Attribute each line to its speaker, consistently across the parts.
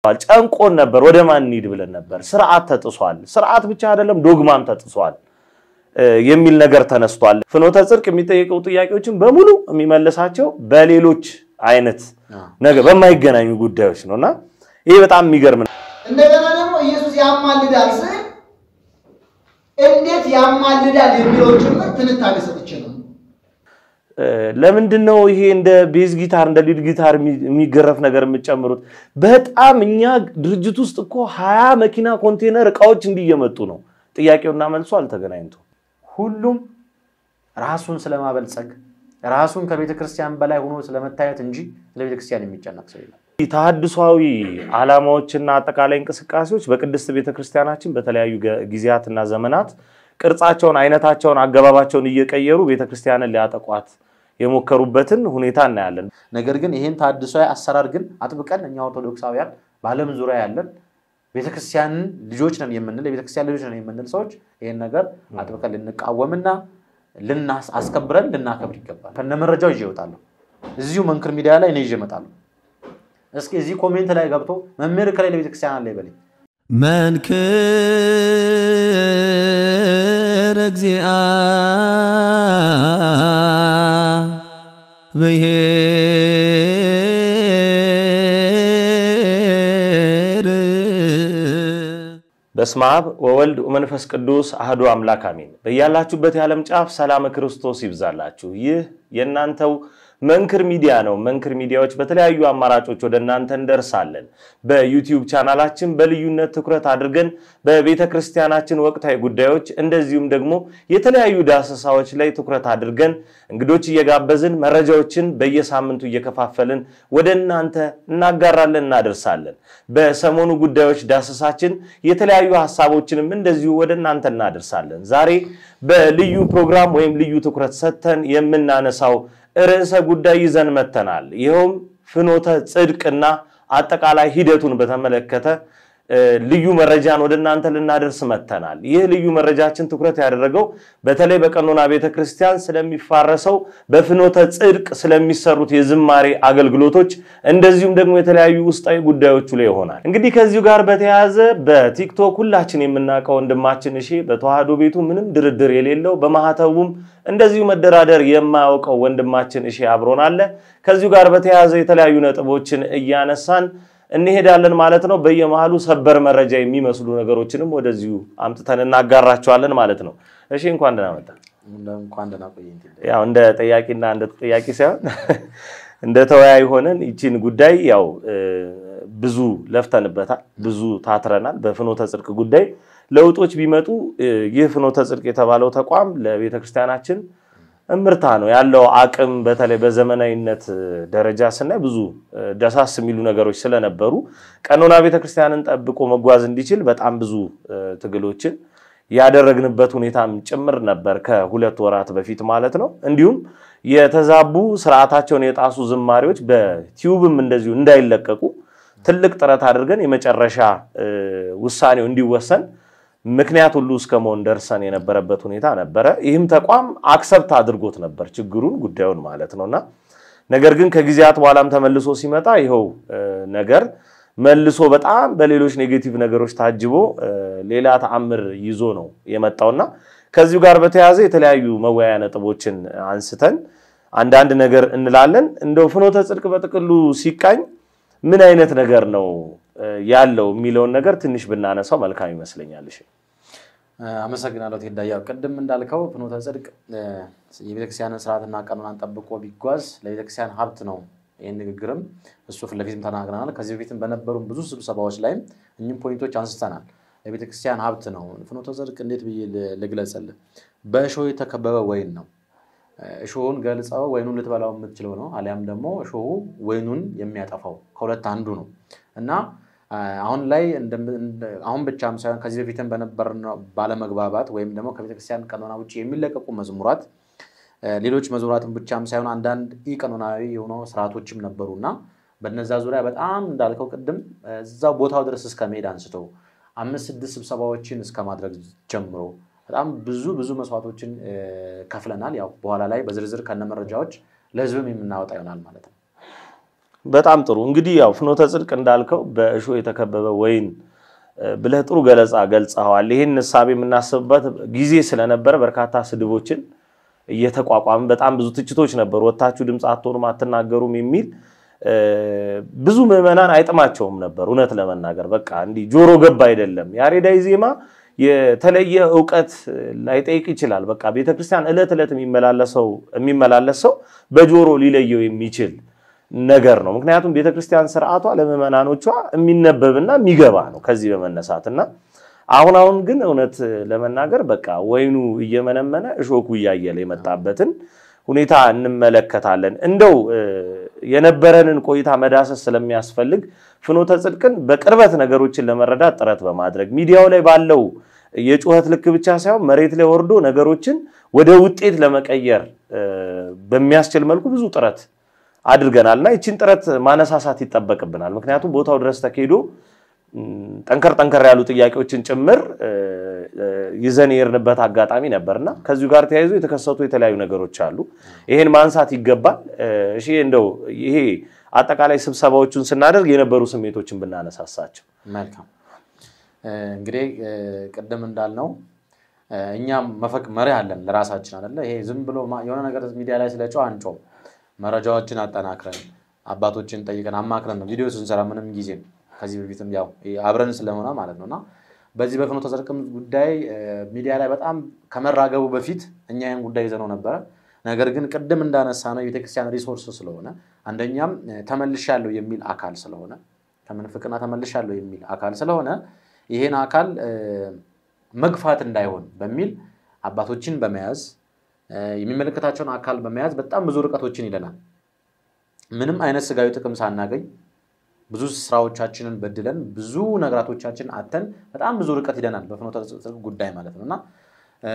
Speaker 1: ጨንቆን ነበር። ወደ ማን እንሂድ ብለን ነበር። ስርዓት ተጥሷል። ስርዓት ብቻ አይደለም ዶግማም ተጥሷል የሚል ነገር ተነስቷል። ፍኖተ ጽድቅ የሚጠየቀው ጥያቄዎችን በሙሉ የሚመልሳቸው በሌሎች አይነት ነገር በማይገናኙ ጉዳዮች ነው እና ይሄ በጣም የሚገርም ነው።
Speaker 2: እንደገና ደግሞ ኢየሱስ ያማልዳል ስል እንዴት ያማልዳል የሚለውን ጭምር ትንታኔ ሰጥቼ ነው።
Speaker 1: ለምንድን ነው ይሄ እንደ ቤዝ ጊታር እንደ ሊድ ጊታር የሚገረፍ ነገር የምትጨምሩት? በጣም እኛ ድርጅት ውስጥ እኮ ሀያ መኪና ኮንቴነር እቃዎች እንዲየመጡ ነው። ጥያቄውና መልሶ አልተገናኝቶ
Speaker 3: ሁሉም ራሱን ስለማበልጸግ ራሱን ከቤተ ክርስቲያን በላይ ሆኖ ስለመታየት እንጂ ስለ ቤተ ክርስቲያን የሚጨነቅ ሰው የለም።
Speaker 1: ተሐድሷዊ ዓላማዎችና አጠቃላይ እንቅስቃሴዎች በቅድስት ቤተ ክርስቲያናችን በተለያዩ ጊዜያትና ዘመናት ቅርጻቸውን፣ አይነታቸውን፣ አገባባቸውን እየቀየሩ ቤተ ክርስቲያንን ሊያጠቋት የሞከሩበትን ሁኔታ እናያለን።
Speaker 3: ነገር ግን ይህን ተሐድሷዊ አሰራር ግን አጥብቀን እኛ ኦርቶዶክሳውያን በዓለም ዙሪያ ያለን ቤተክርስቲያንን ልጆች ነን የምንል የቤተክርስቲያን ልጆች ነን የምንል ሰዎች ይህን ነገር አጥብቀን ልንቃወምና ልናስ አስከብረን ልናከብር ይገባል። ከነ መረጃው ይዤ እወጣለሁ። እዚሁ መንክር ሚዲያ ላይ እኔ ይዤ እመጣለሁ። እስኪ እዚህ ኮሜንት ላይ ገብቶ መምህር ከሌለ ቤተክርስቲያን አለ ይበለኝ።
Speaker 4: መንክር እግዚአ ብሔር
Speaker 1: በስመ አብ ወወልድ ወመንፈስ ቅዱስ አህዱ አምላክ አሜን። በያላችሁበት የዓለም ጫፍ ሰላም ክርስቶስ ይብዛላችሁ። ይህ የእናንተው መንክር ሚዲያ ነው። መንክር ሚዲያዎች በተለያዩ አማራጮች ወደ እናንተ እንደርሳለን። በዩቲዩብ ቻናላችን በልዩነት ትኩረት አድርገን በቤተ ክርስቲያናችን ወቅታዊ ጉዳዮች እንደዚሁም ደግሞ የተለያዩ ዳሰሳዎች ላይ ትኩረት አድርገን እንግዶች እየጋበዝን መረጃዎችን በየሳምንቱ እየከፋፈልን ወደ እናንተ እናጋራለን፣ እናደርሳለን። በሰሞኑ ጉዳዮች ዳሰሳችን የተለያዩ ሀሳቦችንም እንደዚሁ ወደ እናንተ እናደርሳለን። ዛሬ በልዩ ፕሮግራም ወይም ልዩ ትኩረት ሰጥተን የምናነሳው ርዕሰ ጉዳይ ይዘን መተናል። ይኸውም ፍኖተ ጽድቅና አጠቃላይ ሂደቱን በተመለከተ ልዩ መረጃን ወደ እናንተ ልናደርስ መተናል። ይህ ልዩ መረጃችን ትኩረት ያደረገው በተለይ በቀኖና ቤተ ክርስቲያን ስለሚፋረሰው በፍኖተ ጽድቅ ስለሚሰሩት የዝማሬ አገልግሎቶች እንደዚሁም ደግሞ የተለያዩ ውስጣዊ ጉዳዮቹ ላይ ይሆናል። እንግዲህ ከዚሁ ጋር በተያያዘ በቲክቶክ ሁላችን የምናውቀው ወንድማችን እሺ በተዋህዶ ቤቱ ምንም ድርድር የሌለው በማህተቡም እንደዚሁ መደራደር የማያውቀው ወንድማችን እሺ አብሮን አለ። ከዚሁ ጋር በተያያዘ የተለያዩ ነጥቦችን እያነሳን እንሄዳለን ማለት ነው። በየመሃሉ ሰበር መረጃ የሚመስሉ ነገሮችንም ወደዚሁ አምጥተን እናጋራቸዋለን ማለት ነው። እሺ እንኳን ደህና መጣ።
Speaker 3: እንኳን ደህና ቆየኝ።
Speaker 1: ያው እንደ ጠያቂና እንደ ተጠያቂ ሳይሆን እንደ ተወያይ ሆነን ይቺን ጉዳይ ያው ብዙ ለፍተንበታል፣ ብዙ ታትረናል። በፍኖተ ጽድቅ ጉዳይ ለውጦች ቢመጡ ይህ ፍኖተ ጽድቅ የተባለው ተቋም ለቤተክርስቲያናችን እምርታ ነው ያለው አቅም በተለይ በዘመናዊነት ደረጃ ስናይ ብዙ ደሳስ የሚሉ ነገሮች ስለነበሩ ቀኖና ቤተክርስቲያንን ጠብቆ መጓዝ እንዲችል በጣም ብዙ ትግሎችን ያደረግንበት ሁኔታም ጭምር ነበር ከሁለት ወራት በፊት ማለት ነው። እንዲሁም የተዛቡ ስርዓታቸውን የጣሱ ዝማሬዎች በቲዩብም እንደዚሁ እንዳይለቀቁ ትልቅ ጥረት አድርገን የመጨረሻ ውሳኔው እንዲወሰን ምክንያት ሁሉ እስከ መሆን ደርሰን የነበረበት ሁኔታ ነበረ። ይህም ተቋም አክሰብት አድርጎት ነበር ችግሩን ጉዳዩን ማለት ነውና ነገር ግን ከጊዜያት በኋላም ተመልሶ ሲመጣ ይኸው ነገር መልሶ በጣም በሌሎች ኔጌቲቭ ነገሮች ታጅቦ ሌላ ተአምር ይዞ ነው የመጣውና ከዚሁ ጋር በተያያዘ የተለያዩ መወያያ ነጥቦችን አንስተን አንዳንድ ነገር እንላለን። እንደው ፍኖተ ጽድቅ በጥቅሉ ሲቃኝ ምን አይነት ነገር ነው ያለው የሚለውን ነገር ትንሽ ብናነሳው መልካም ይመስለኛል። እሺ
Speaker 3: አመሰግናለሁ ቴዳ። ያው ቅድም እንዳልከው ፍኖተ ጽድቅ የቤተክርስቲያንን ስርዓትና ቀኖናን ጠብቆ ቢጓዝ ለቤተክርስቲያን ሀብት ነው። ይህን ንግግርም እሱ ፊት ለፊትም ተናግረናል። ከዚህ በፊትም በነበሩ ብዙ ስብሰባዎች ላይም እኚህም ፖይንቶች አንስተናል። ለቤተክርስቲያን ሀብት ነው። ፍኖተ ጽድቅ እንዴት ብዬ ልግለጽልህ? በእሾህ የተከበበ ወይን ነው። እሾሁን ገልጸው ወይኑን ልትበላው የምትችለው ነው። አሊያም ደግሞ እሾሁ ወይኑን የሚያጠፋው ከሁለት አንዱ ነው እና አሁን ላይ አሁን ብቻም ሳይሆን ከዚህ በፊትም በነበር ባለመግባባት ወይም ደግሞ ከቤተክርስቲያን ቀኖና ውጭ የሚለቀቁ መዝሙራት ሌሎች መዝሙራትን ብቻም ሳይሆን አንዳንድ ኢ ቀኖናዊ የሆኑ ስርዓቶችም ነበሩ እና በነዛ ዙሪያ በጣም እንዳልከው ቅድም እዛው ቦታው ድረስ እስከ መሄድ አንስተው አምስት ስድስት ስብሰባዎችን እስከ ማድረግ ጀምሮ በጣም ብዙ ብዙ መስዋዕቶችን ከፍለናል። ያው በኋላ ላይ በዝርዝር ከነ መረጃዎች ለህዝብም የምናወጣ ይሆናል ማለት ነው።
Speaker 1: በጣም ጥሩ እንግዲህ ያው ፍኖተ ጽድቅ እንዳልከው በእሾህ የተከበበ ወይን እ፣ ብለህ ጥሩ ገለጻ ገልጸኸዋል። ይህን እሳቤ የምናስብበት ጊዜ ስለነበረ በርካታ ስድቦችን እየተቋቋምን በጣም ብዙ ትችቶች ነበሩ። ወታችሁ ድምፅ አትሆኑም አትናገሩም የሚል እ፣ ብዙ ምዕመናን አይጥማቸውም ነበር። እውነት ለመናገር በቃ እንዲህ ጆሮ ገብ አይደለም። ያሬዳዊ ዜማ የተለየ እውቀት ላይጠይቅ ይችላል። በቃ ቤተክርስቲያን ዕለት ዕለት የሚመላለሰው የሚመላለስ ሰው በጆሮ ሊለየው የሚችል ነገር ነው። ምክንያቱም ቤተክርስቲያን ስርዓቷ ለምዕመናኖቿ የሚነበብና የሚገባ ነው። ከዚህ በመነሳት እና አሁን አሁን ግን እውነት ለመናገር በቃ ወይኑ እየመነመነ እሾኩ እያየለ የመጣበትን ሁኔታ እንመለከታለን። እንደው እ፣ የነበረንን ቆይታ መዳሰስ ስለሚያስፈልግ ፍኖተ ጽድቅን በቅርበት ነገሮችን ለመረዳት ጥረት በማድረግ ሚዲያው ላይ ባለው የጩኸት ልክ ብቻ ሳይሆን መሬት ላይ ወርዶ ነገሮችን ወደ ውጤት ለመቀየር እ፣ በሚያስችል መልኩ ብዙ ጥረት አድርገናል እና ይችን ጥረት ማነሳሳት ይጠበቅብናል። ምክንያቱም ቦታው ድረስ ተካሂዶ ም፣ ጠንከር ጠንከር ያሉ ጥያቄዎችን ጭምር እ፣ እ፣ ይዘን የሄድንበት አጋጣሚ ነበርና ከዚሁ ጋር ተያይዞ የተከሰቱ የተለያዩ ነገሮች አሉ። ይሄን ማንሳት ይገባል። እ፣ እሺ እንደው ይሄ አጠቃላይ ስብሰባዎቹን ስናደርግ የነበሩ ስሜቶችን ብናነሳሳቸው
Speaker 3: መልካም እ፣ እንግዲህ እ፣ ቅድም እንዳልነው እ፣ እኛም መፈቅ መሪ አለን ለራሳችን አይደለ? ይሄ ዝም ብሎ ማ- የሆነ ነገር ሚዲያ ላይ ስለ ጨው አንጮም። መረጃዎችን አጠናክረን አባቶችን ጠይቀን አማክረን ነው ቪዲዮ ስንሰራ ምንም ጊዜ ከዚህ በፊትም ያው አብረን ስለሆነ ማለት ነው እና በዚህ በፍኖተ ጽድቅም ጉዳይ እ፣ ሚዲያ ላይ በጣም ከመራገቡ በፊት እኛ ይህን ጉዳይ ይዘነው ነበረ። ነገር ግን ቅድም እንዳነሳ ነው የቤተክርስቲያን ሪሶርስ ስለሆነ አንደኛም እ፣ ተመልሻለሁ የሚል አካል ስለሆነ ከምንፍቅና ተመልሻለሁ የሚል አካል ስለሆነ ይሄን አካል እ፣ መግፋት እንዳይሆን በሚል አባቶችን በመያዝ እ፣ የሚመለከታቸውን አካል በመያዝ በጣም ብዙ ርቀቶችን ይለናል። ምንም አይነት ስጋዊ ጥቅም ሳናገኝ ብዙ ስራዎቻችንን በድለን ብዙ ነገራቶቻችን አተን በጣም ብዙ ርቀት ሂደናል በፍኖተ ጽድቅ ጉዳይ ማለት ነው እና እ፣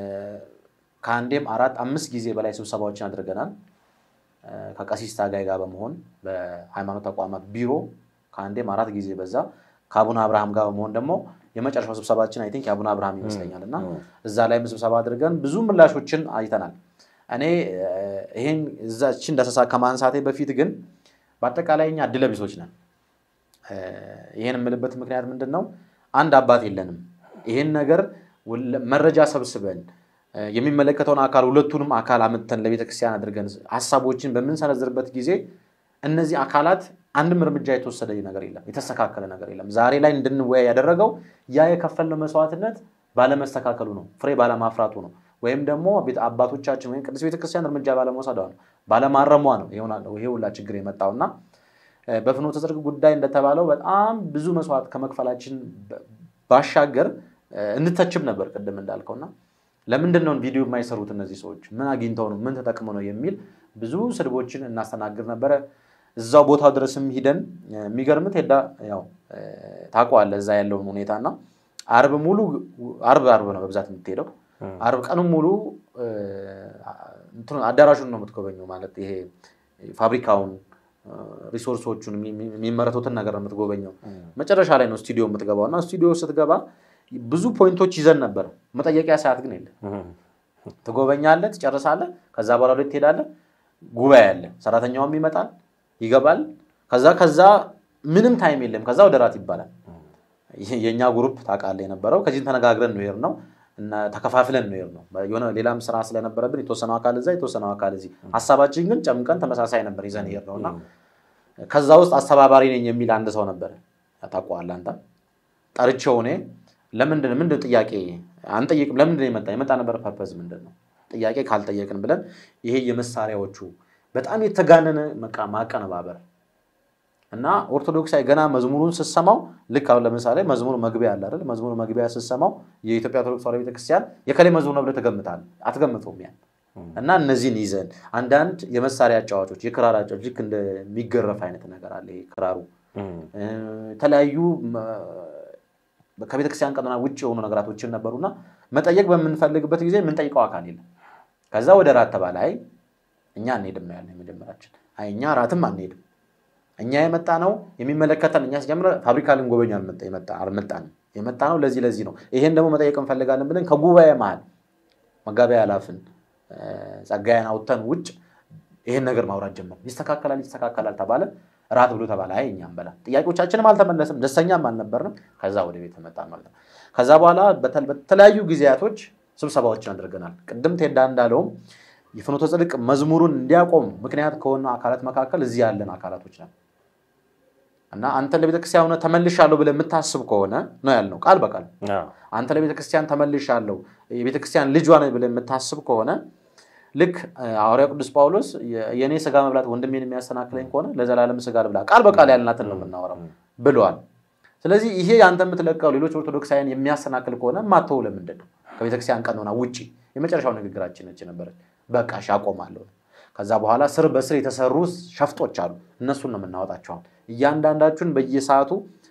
Speaker 3: ከአንዴም አራት አምስት ጊዜ በላይ ስብሰባዎችን አድርገናል። እ፣ ከቀሲስ ታጋይ ጋር በመሆን በሃይማኖት ተቋማት ቢሮ ከአንዴም አራት ጊዜ በዛ ከአቡነ አብርሃም ጋር በመሆን ደግሞ የመጨረሻው ስብሰባችን አይ ቲንክ የአቡነ አብርሃም ይመስለኛል እና እዛ ላይም ስብሰባ አድርገን ብዙ ምላሾችን አይተናል። እኔ እ፣ ይሄን እዛችን ዳሰሳ ከማንሳቴ በፊት ግን በአጠቃላይ እኛ እድለ ቢሶች ነን። እ፣ ይሄን የምልበት ምክንያት ምንድን ነው? አንድ አባት የለንም። ይሄን ነገር ወለ- መረጃ ሰብስበን እ፣ የሚመለከተውን አካል ሁለቱንም አካል አምጥተን ለቤተክርስቲያን አድርገን ሀሳቦችን በምንሰነዝርበት ጊዜ እነዚህ አካላት አንድም እርምጃ የተወሰደ ነገር የለም፣ የተስተካከለ ነገር የለም። ዛሬ ላይ እንድንወያይ ያደረገው ያ የከፈልነው መስዋዕትነት ባለመስተካከሉ ነው፣ ፍሬ ባለማፍራቱ ነው፣ ወይም ደግሞ ቤተ- አባቶቻችን ወይም ቅዱስ ቤተክርስቲያን እርምጃ ባለመውሰዷ ነው፣ ባለማረሟ ነው ይሆናል- ይሄ ሁላ ችግር የመጣውና እ፣ በፍኖተ ጽድቅ ጉዳይ እንደተባለው በጣም ብዙ መስዋዕት ከመክፈላችን በ- ባሻገር እ፣ እንተችም ነበር ቅድም እንዳልከውና ለምንድን ነው ቪዲዮ የማይሰሩት እነዚህ ሰዎች ምን አግኝተው ነው ምን ተጠቅመው ነው የሚል ብዙ ስድቦችን እናስተናግድ ነበረ። እዛው ቦታው ድረስም ሂደን እ፣ የሚገርምት ሄዳ ያው እ፣ ታውቀዋለህ እዛ ያለውን ሁኔታና አርብ ሙሉ አርብ አርብ ነው በብዛት የምትሄደው አርብ ቀኑን ሙሉ እ፣ እንትኑ አዳራሹን ነው የምትጎበኘው ማለት ይሄ ፋብሪካውን እ፣ ሪሶርሶቹን የሚ- የሚ- የሚመረቱትን ነገር ነው የምትጎበኘው። መጨረሻ ላይ ነው ስቱዲዮ የምትገባው እና ስቱዲዮ ስትገባ ብዙ ፖይንቶች ይዘን ነበር። መጠየቂያ ሰዓት ግን የለም። ትጎበኛለህ፣ ትጨርሳለህ። ከዛ በኋላ ወደ ትሄዳለህ። ጉባኤ አለ። ሰራተኛውም ይመጣል፣ ይገባል። ከዛ ከዛ ምንም ታይም የለም። ከዛ ወደ ራት ይባላል። ይህ የእኛ ግሩፕ ታውቃለህ የነበረው ከዚህም ተነጋግረን ነው የሄድነው እና ተከፋፍለን ነው የሄድነው። የሆነ ሌላም ስራ ስለነበረብን የተወሰነው አካል እዛ የተወሰነው አካል እዚህ፣ ሀሳባችን ግን ጨምቀን ተመሳሳይ ነበር ይዘን የሄድነው እና ከዛ ውስጥ አስተባባሪ ነኝ የሚል አንድ ሰው ነበር። ታውቀዋለህ አንተ። ጠርቼው እኔ ለምንድን ምንድን ጥያቄ አንጠይቅም? ለምንድን የመጣ የመጣ ነበር ፐርፐዝ ምንድን ነው? ጥያቄ ካልጠየቅን ብለን ይሄ የመሳሪያዎቹ በጣም የተጋነነ መቃ ማቀነባበር እና ኦርቶዶክሳዊ ገና መዝሙሩን ስሰማው ልክ አሁን ለምሳሌ መዝሙሩ መግቢያ አለ አይደል? መዝሙሩ መግቢያ ስሰማው የኢትዮጵያ ኦርቶዶክስ ተዋሕዶ ቤተክርስቲያን የከሌ መዝሙር ነው ብለህ ትገምታለህ። አትገምተውም ያን እና እነዚህን ይዘን አንዳንድ የመሳሪያ አጫዋቾች የክራር አጫዋቾች ልክ እንደሚገረፍ አይነት ነገር አለ። ይሄ ክራሩ እ፣ የተለያዩ መ- ከቤተክርስቲያን ቀኖና ውጭ የሆኑ ነገራቶችን ነበሩና መጠየቅ በምንፈልግበት ጊዜ የምንጠይቀው አካል የለም። ከዛ ወደ ራት ተባለ። አይ እኛ አንሄድም ነው ያለ የመጀመሪያችን። አይ እኛ ራትም አንሄድም እኛ የመጣ ነው የሚመለከተን እኛ ሲጀምረ ፋብሪካ ልንጎበኝ አልመጣ- የመጣ- አልመጣንም። የመጣ ነው ለዚህ ለዚህ ነው ይሄን ደግሞ መጠየቅ እንፈልጋለን ብለን ከጉባኤ መሀል መጋቢያ አላፍን ጸጋዬን አውጥተን ውጭ ይሄን ነገር ማውራት ጀመር። ይስተካከላል ይስተካከላል ተባለ። ራት ብሎ ተባለ። አይ እኛም በላ ጥያቄዎቻችንም አልተመለስም፣ ደስተኛም አልነበርንም። ከዛ ወደ ቤት መጣን ማለት ነው። ከዛ በኋላ በተል- በተለያዩ ጊዜያቶች ስብሰባዎችን አድርገናል። ቅድም ቴዳ እንዳለውም የፍኖተ ጽድቅ መዝሙሩን እንዲያቆም ምክንያት ከሆኑ አካላት መካከል እዚህ ያለን አካላቶች ነን እና አንተ ለቤተክርስቲያን ሆነ ተመልሻለሁ ብለህ የምታስብ ከሆነ ነው ያልነው ቃል በቃል
Speaker 1: አዎ።
Speaker 3: አንተ ለቤተክርስቲያን ተመልሻለሁ የቤተክርስቲያን ልጇ ነኝ ብለህ የምታስብ ከሆነ ልክ እ፣ ሐዋርያው ቅዱስ ጳውሎስ የ- የእኔ ስጋ መብላት ወንድሜን የሚያሰናክለኝ ከሆነ ለዘላለም ስጋ ልብላ ቃል በቃል ያልናትን ነው የምናወራው ብለዋል። ስለዚህ ይሄ አንተ የምትለቀው ሌሎች ኦርቶዶክሳውያን የሚያሰናክል ከሆነ ማተው ለምንድን ነው? ከቤተክርስቲያን ቀኖና ውጭ የመጨረሻው ንግግራችን እች ነበረች። በቃ እሺ አቆማለሁ። ከዛ በኋላ ስር በስር የተሰሩ ሸፍጦች አሉ። እነሱን ነው የምናወጣቸው። አሁን እያንዳንዳችሁን በየሰዓቱ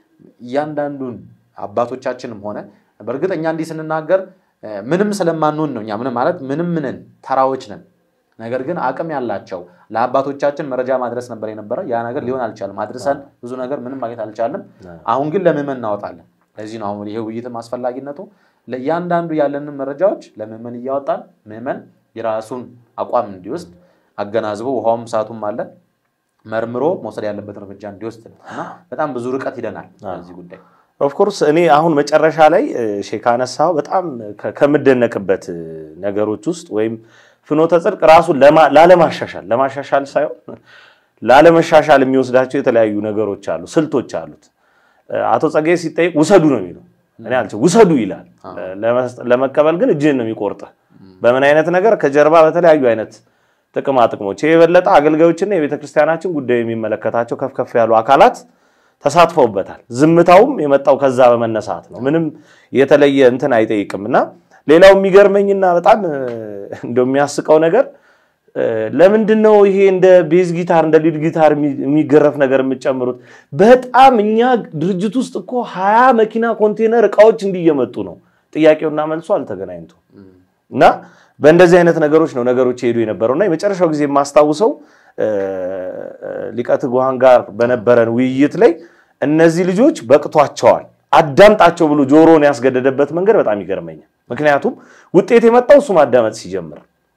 Speaker 3: እያንዳንዱን አባቶቻችንም ሆነ በእርግጥ እኛ እንዲህ ስንናገር እ፣ ምንም ስለማንሆን ነው። እኛ ምንም ማለት ምንም ምንን ተራዎች ነን። ነገር ግን አቅም ያላቸው ለአባቶቻችን መረጃ ማድረስ ነበር የነበረ። ያ ነገር ሊሆን አልቻለም። አድርሰን ብዙ ነገር ምንም ማግኘት አልቻለም። አሁን ግን ለምዕመን እናወጣለን። ለዚህ ነው አሁን ይሄ ውይይትም አስፈላጊነቱ። ለእያንዳንዱ ያለንን መረጃዎች ለምዕመን እያወጣን ምዕመን የራሱን አቋም እንዲወስድ አገናዝቦ ውሃውም ሰዓቱም አለ መርምሮ መውሰድ ያለበትን እርምጃ እንዲወስድ ነው እና በጣም ብዙ ርቀት ሂደናል በዚህ ጉዳይ።
Speaker 1: ኦፍኮርስ እኔ አሁን መጨረሻ ላይ እ፣ ሼህ ካነሳው በጣም ከ- ከምደነቅበት እ፣ ነገሮች ውስጥ ወይም ፍኖተ ጽድቅ ራሱን ለማ- ላለማሻሻል ለማሻሻል ሳይሆን ላለመሻሻል የሚወስዳቸው የተለያዩ ነገሮች አሉ፣ ስልቶች አሉት። እ፣ አቶ ጸጋዬ ሲጠይቅ ውሰዱ ነው የሚለው። እኔ አልችል ውሰዱ ይላል። ለመስጠ- ለመቀበል ግን እጅህን ነው የሚቆርጥህ። በምን አይነት ነገር ከጀርባ በተለያዩ አይነት ጥቅማ ጥቅሞች ይህ የበለጠ አገልጋዮችና የቤተ ክርስቲያናችን ጉዳይ የሚመለከታቸው ከፍ ከፍ ያሉ አካላት ተሳትፈውበታል። ዝምታውም የመጣው ከዛ በመነሳት ነው። ምንም የተለየ እንትን አይጠይቅም እና ሌላው የሚገርመኝና በጣም እ፣ እንደው የሚያስቀው ነገር እ፣ ለምንድን ነው ይሄ እንደ ቤዝ ጊታር እንደ ሊድ ጊታር የሚ- የሚገረፍ ነገር የምትጨምሩት? በጣም እኛ ድርጅት ውስጥ እኮ ሀያ መኪና ኮንቴነር እቃዎች እንዲየመጡ ነው። ጥያቄውና መልሶ አልተገናኝቶ እና በእንደዚህ አይነት ነገሮች ነው ነገሮች የሄዱ የነበረው እና የመጨረሻው ጊዜ የማስታውሰው እ፣ ሊቀ ትጉሃን ጋር በነበረን ውይይት ላይ እነዚህ ልጆች በቅቷቸዋል አዳምጣቸው ብሎ ጆሮን ያስገደደበት መንገድ በጣም ይገርመኛል። ምክንያቱም ውጤት የመጣው እሱ ማዳመጥ ሲጀምር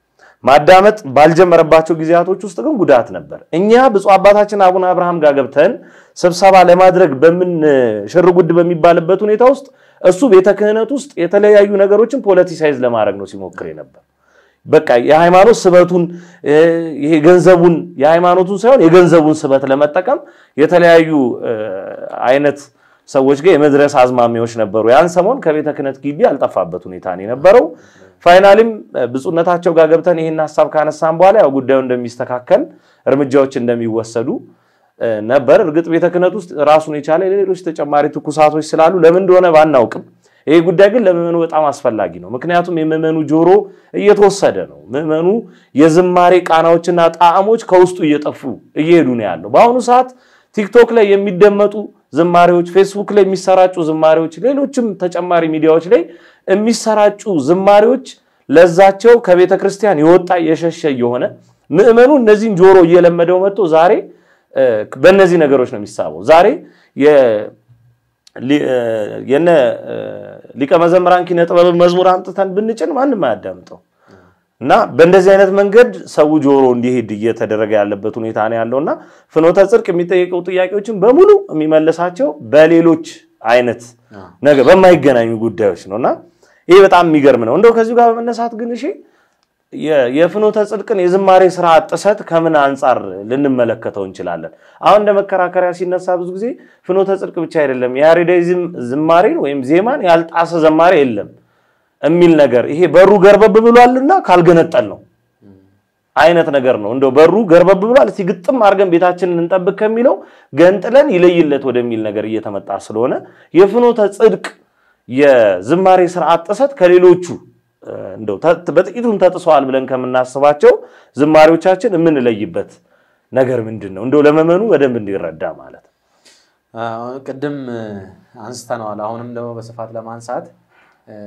Speaker 1: ማዳመጥ ባልጀመረባቸው ጊዜያቶች ውስጥ ግን ጉዳት ነበር። እኛ ብፁዕ አባታችን አቡነ አብርሃም ጋር ገብተን ስብሰባ ለማድረግ በምን ሽርጉድ በሚባልበት ሁኔታ ውስጥ እሱ ቤተ ክህነት ውስጥ የተለያዩ ነገሮችን ፖለቲሳይዝ ለማድረግ ነው ሲሞክር ነበር። በቃ የሃይማኖት ስበቱን እ፣ ይሄ ገንዘቡን የሃይማኖቱን ሳይሆን የገንዘቡን ስበት ለመጠቀም የተለያዩ እ፣ አይነት ሰዎች ጋር የመድረስ አዝማሚያዎች ነበሩ። ያን ሰሞን ከቤተ ክህነት ግቢ ያልጠፋበት ሁኔታ ነው የነበረው። ፋይናሊም እ፣ ብፁዕነታቸው ጋር ገብተን ይህን ሀሳብ ካነሳን በኋላ ያው ጉዳዩ እንደሚስተካከል እርምጃዎች እንደሚወሰዱ እ፣ ነበር። እርግጥ ቤተ ክህነት ውስጥ ራሱን የቻለ ሌሎች ተጨማሪ ትኩሳቶች ስላሉ ለምን እንደሆነ ባናውቅም ይሄ ጉዳይ ግን ለምዕመኑ በጣም አስፈላጊ ነው። ምክንያቱም የምዕመኑ ጆሮ እየተወሰደ ነው። ምዕመኑ የዝማሬ ቃናዎችና ጣዕሞች ከውስጡ እየጠፉ እየሄዱ ነው ያለው። በአሁኑ ሰዓት ቲክቶክ ላይ የሚደመጡ ዝማሬዎች፣ ፌስቡክ ላይ የሚሰራጩ ዝማሬዎች፣ ሌሎችም ተጨማሪ ሚዲያዎች ላይ የሚሰራጩ ዝማሬዎች ለዛቸው ከቤተ ክርስቲያን የወጣ የሸሸ እየሆነ ምዕመኑ እነዚህን ጆሮ እየለመደው መጥቶ ዛሬ እ፣ በእነዚህ ነገሮች ነው የሚሳበው። ዛሬ የ- ሊ- እ፣ የነ እ፣ ሊቀ መዘምራን ኪነ ጥበብ መዝሙር አምጥተን ብንጭን ማንም አያዳምጠው እና በእንደዚህ አይነት መንገድ ሰው ጆሮ እንዲሄድ እየተደረገ ያለበት ሁኔታ ነው ያለው እና ፍኖተ ጽድቅ የሚጠየቀው ጥያቄዎችን በሙሉ የሚመልሳቸው በሌሎች አይነት ነገር በማይገናኙ ጉዳዮች ነው እና ይሄ በጣም የሚገርም ነው። እንደው ከዚሁ ጋር በመነሳት ግን እሺ የ- የፍኖተ ጽድቅን የዝማሬ ስራ ጥሰት ከምን አንጻር ልንመለከተው እንችላለን? አሁን እንደ መከራከሪያ ሲነሳ ብዙ ጊዜ ፍኖተ ጽድቅ ብቻ አይደለም የያሬዳዊ ዝም- ዝማሬን ወይም ዜማን ያልጣሰ ዘማሬ የለም የሚል ነገር ይሄ በሩ ገርበብ ብሏልና ካልገነጠል ነው አይነት ነገር ነው። እንደው በሩ ገርበብ ብሏል እስቲ ግጥም አድርገን ቤታችንን እንጠብቅ ከሚለው ገንጥለን ይለይለት ወደሚል ነገር እየተመጣ ስለሆነ የፍኖተ ጽድቅ የዝማሬ ስርዓት ጥሰት ከሌሎቹ እ፣ እንደው ተ- በጥቂቱም ተጥሰዋል ብለን ከምናስባቸው ዝማሬዎቻችን የምንለይበት ነገር ምንድን ነው? እንደው ለመመኑ በደንብ እንዲረዳ ማለት ነው።
Speaker 3: አሁን ቅድም እ፣ አንስተነዋል። አሁንም ደግሞ በስፋት ለማንሳት እ፣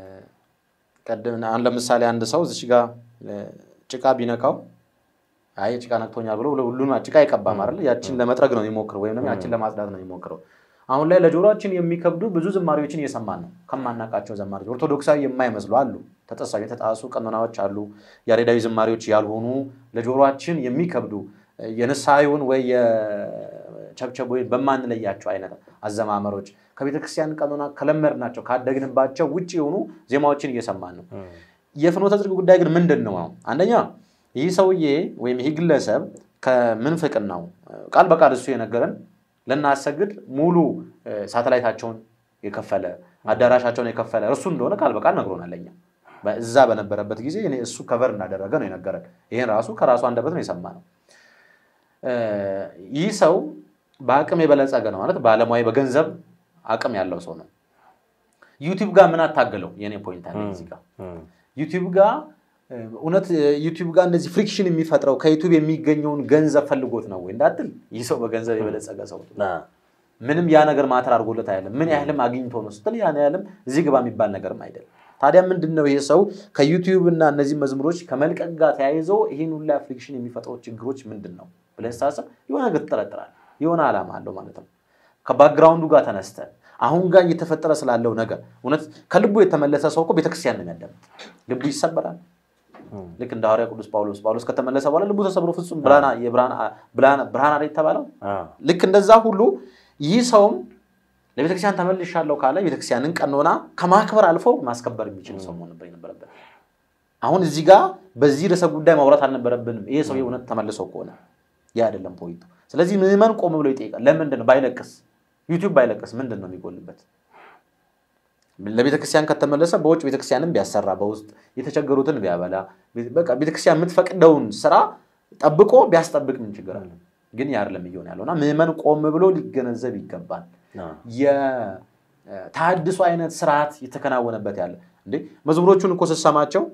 Speaker 3: ቅድም አሁን ለምሳሌ አንድ ሰው እዚች ጋር እ፣ ጭቃ ቢነካው አይ ጭቃ ነክቶኛል ብሎ ሁሉን ጭቃ አይቀባም አይደል? ያችን ለመጥረግ ነው የሚሞክረው ወይም ደግሞ ያችን ለማጽዳት ነው የሚሞክረው። አሁን ላይ ለጆሮአችን የሚከብዱ ብዙ ዝማሬዎችን እየሰማን ነው። ከማናውቃቸው ዘማሪዎች ኦርቶዶክሳዊ የማይመስሉ አሉ፣ ተጠሳው የተጣሱ ቀኖናዎች አሉ፣ ያሬዳዊ ዝማሬዎች ያልሆኑ ለጆሮአችን የሚከብዱ የንስሐ ይሁን ወይ የ- ቸብቸብ ወይም በማንለያቸው አይነት አዘማመሮች ከቤተክርስቲያን ቀኖና ከለመድናቸው ካደግንባቸው ውጭ የሆኑ ዜማዎችን እየሰማን ነው። የፍኖተ ጽድቅ ጉዳይ ግን ምንድን ነው? አንደኛ ይህ ሰውዬ ወይም ይህ ግለሰብ ከምንፍቅናው ቃል በቃል እሱ የነገረን ልናሰግድ ሙሉ ሳተላይታቸውን የከፈለ አዳራሻቸውን የከፈለ እርሱ እንደሆነ ቃል በቃል ነግሮናል። ለእኛ እዛ በነበረበት ጊዜ እኔ እሱ ከቨር እንዳደረገ ነው የነገረን። ይህን ራሱ ከራሱ አንደበት ነው የሰማነው። ይህ ሰው በአቅም የበለጸገ ነው ማለት ባለሙያ በገንዘብ አቅም ያለው ሰው ነው። ዩቲዩብ ጋር ምን አታገለው? የኔ ፖይንት አለ እዚህ ጋር ዩቲዩብ ጋር እውነት ዩቲዩብ ጋር እንደዚህ ፍሪክሽን የሚፈጥረው ከዩቲዩብ የሚገኘውን ገንዘብ ፈልጎት ነው ወይ እንዳትል፣ ይህ ሰው በገንዘብ የበለጸገ ሰው ምንም ያ ነገር ማተር አድርጎለት አይደለም። ምን ያህልም አግኝቶ ነው ስትል ያን ያህልም እዚህ ግባ የሚባል ነገርም አይደለም። ታዲያ ምንድን ነው ይሄ ሰው ከዩቲዩብ እና እነዚህ መዝሙሮች ከመልቀቅ ጋር ተያይዞ ይህን ሁላ ፍሪክሽን የሚፈጥረው ችግሮች ምንድን ነው ብለህ ስታስብ የሆነ ነገር ትጠረጥራለህ። የሆነ ዓላማ አለው ማለት ነው። ከባክግራውንዱ ጋር ተነስተ አሁን ጋር እየተፈጠረ ስላለው ነገር እውነት ከልቡ የተመለሰ ሰው እኮ ቤተክርስቲያን ነው የሚያዳምጥ። ልቡ ይሰበራል። ልክ እንደ ሐዋርያ ቅዱስ ጳውሎስ ጳውሎስ ከተመለሰ በኋላ ልቡ ተሰብሮ ፍጹም ብርሃን አለ የተባለው ልክ እንደዛ ሁሉ ይህ ሰውም ለቤተክርስቲያን ተመልሻለሁ ካለ ቤተክርስቲያንን ቀኖና ከማክበር አልፎ ማስከበር የሚችል ሰው መሆን ነበር የነበረበት። አሁን እዚህ ጋር በዚህ ርዕሰ ጉዳይ ማውራት አልነበረብንም። ይሄ ሰው እውነት ተመልሶ ከሆነ ያ አይደለም ፖይንቱ። ስለዚህ ምዕመን ቆም ብሎ ይጠይቃል። ለምንድን ነው ባይለቅስ፣ ዩቲዩብ ባይለቅስ ምንድን ነው የሚጎልበት? ለቤተክርስቲያን ከተመለሰ በውጭ ቤተክርስቲያንን ቢያሰራ በውስጥ የተቸገሩትን ቢያበላ በቃ ቤተክርስቲያን የምትፈቅደውን ስራ ጠብቆ ቢያስጠብቅ ምን ችግር አለ? ግን ያ አይደለም እየሆነ ያለው እና ምዕመን ቆም ብሎ ሊገነዘብ ይገባል። የተሃድሶ አይነት ስርዓት የተከናወነበት ያለ እንዴ መዝሙሮቹን እኮ ስትሰማቸው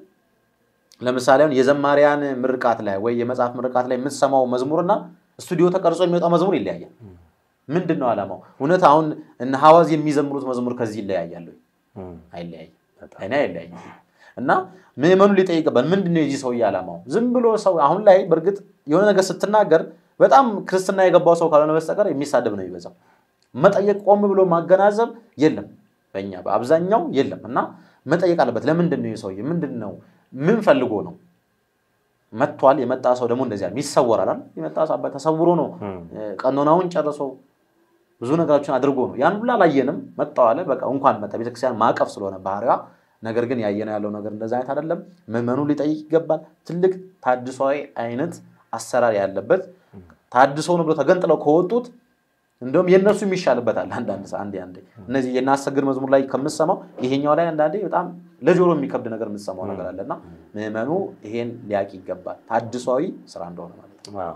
Speaker 3: ለምሳሌ አሁን የዘማሪያን ምርቃት ላይ ወይ የመጽሐፍ ምርቃት ላይ የምትሰማው መዝሙርና ስቱዲዮ ተቀርጾ የሚወጣው መዝሙር ይለያያል። ምንድን ነው ዓላማው? እውነት አሁን እነ ሐዋዝ የሚዘምሩት መዝሙር ከዚህ ይለያያል ወይ? አይለያይም። እኔ አይለያይም። እና ምዕመኑ ሊጠይቅበት ምንድን ነው የዚህ ሰውዬ ዓላማው? ዝም ብሎ ሰው አሁን ላይ በእርግጥ የሆነ ነገር ስትናገር በጣም ክርስትና የገባው ሰው ካልሆነ በስተቀር የሚሳደብ ነው የሚበዛው። መጠየቅ ቆም ብሎ ማገናዘብ የለም፣ በእኛ በአብዛኛው የለም። እና መጠየቅ አለበት። ለምንድን ነው የሰውዬ ምንድን ነው ምን ፈልጎ ነው መጥቷል? የመጣ ሰው ደግሞ እንደዚያ ይሰወራል። የመጣ ሰው ተሰውሮ ነው ቀኖናውን ጨርሶ ብዙ ነገሮችን አድርጎ ነው። ያን ሁላ አላየንም። መጣው አለ በቃ እንኳን መጣ። ቤተክርስቲያን ማዕቀፍ ስለሆነ ባህሪዋ ነገር ግን ያየነው ያለው ነገር እንደዛ አይነት አይደለም። ምዕመኑ ሊጠይቅ ይገባል። ትልቅ ታድሷዊ አይነት አሰራር ያለበት ታድሶ ነው ብሎ ተገንጥለው ከወጡት እንደውም የእነሱ የሚሻልበታል። አንዳንድ አንዴ አንዴ እነዚህ የናሰግድ መዝሙር ላይ ከምሰማው ይሄኛው ላይ አንዳንዴ በጣም ለጆሮ የሚከብድ ነገር የምትሰማው ነገር አለና ምዕመኑ ይሄን ሊያቅ ይገባል። ታድሷዊ ስራ እንደሆነ ማለት ነው።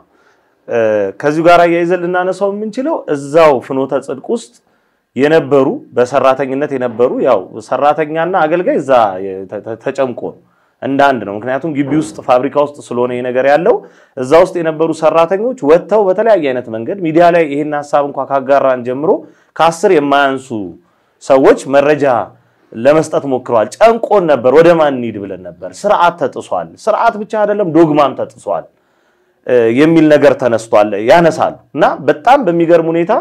Speaker 1: ከዚሁ ጋር አያይዘን ልናነሳው የምንችለው እዛው ፍኖተ ጽድቅ ውስጥ የነበሩ በሰራተኝነት የነበሩ ያው ሰራተኛና አገልጋይ እዛ ተጨምቆ ነው እንደ አንድ ነው። ምክንያቱም ግቢ ውስጥ ፋብሪካ ውስጥ ስለሆነ ይሄ ነገር ያለው እዛ ውስጥ የነበሩ ሰራተኞች ወጥተው በተለያየ አይነት መንገድ ሚዲያ ላይ ይሄን ሀሳብ እንኳ ካጋራን ጀምሮ ከአስር የማያንሱ ሰዎች መረጃ ለመስጠት ሞክረዋል። ጨንቆን ነበር። ወደ ማን እንሂድ ብለን ነበር። ስርዓት ተጥሷል። ስርዓት ብቻ አይደለም ዶግማም ተጥሷል የሚል ነገር ተነስቷል ያነሳሉ እና በጣም በሚገርም ሁኔታ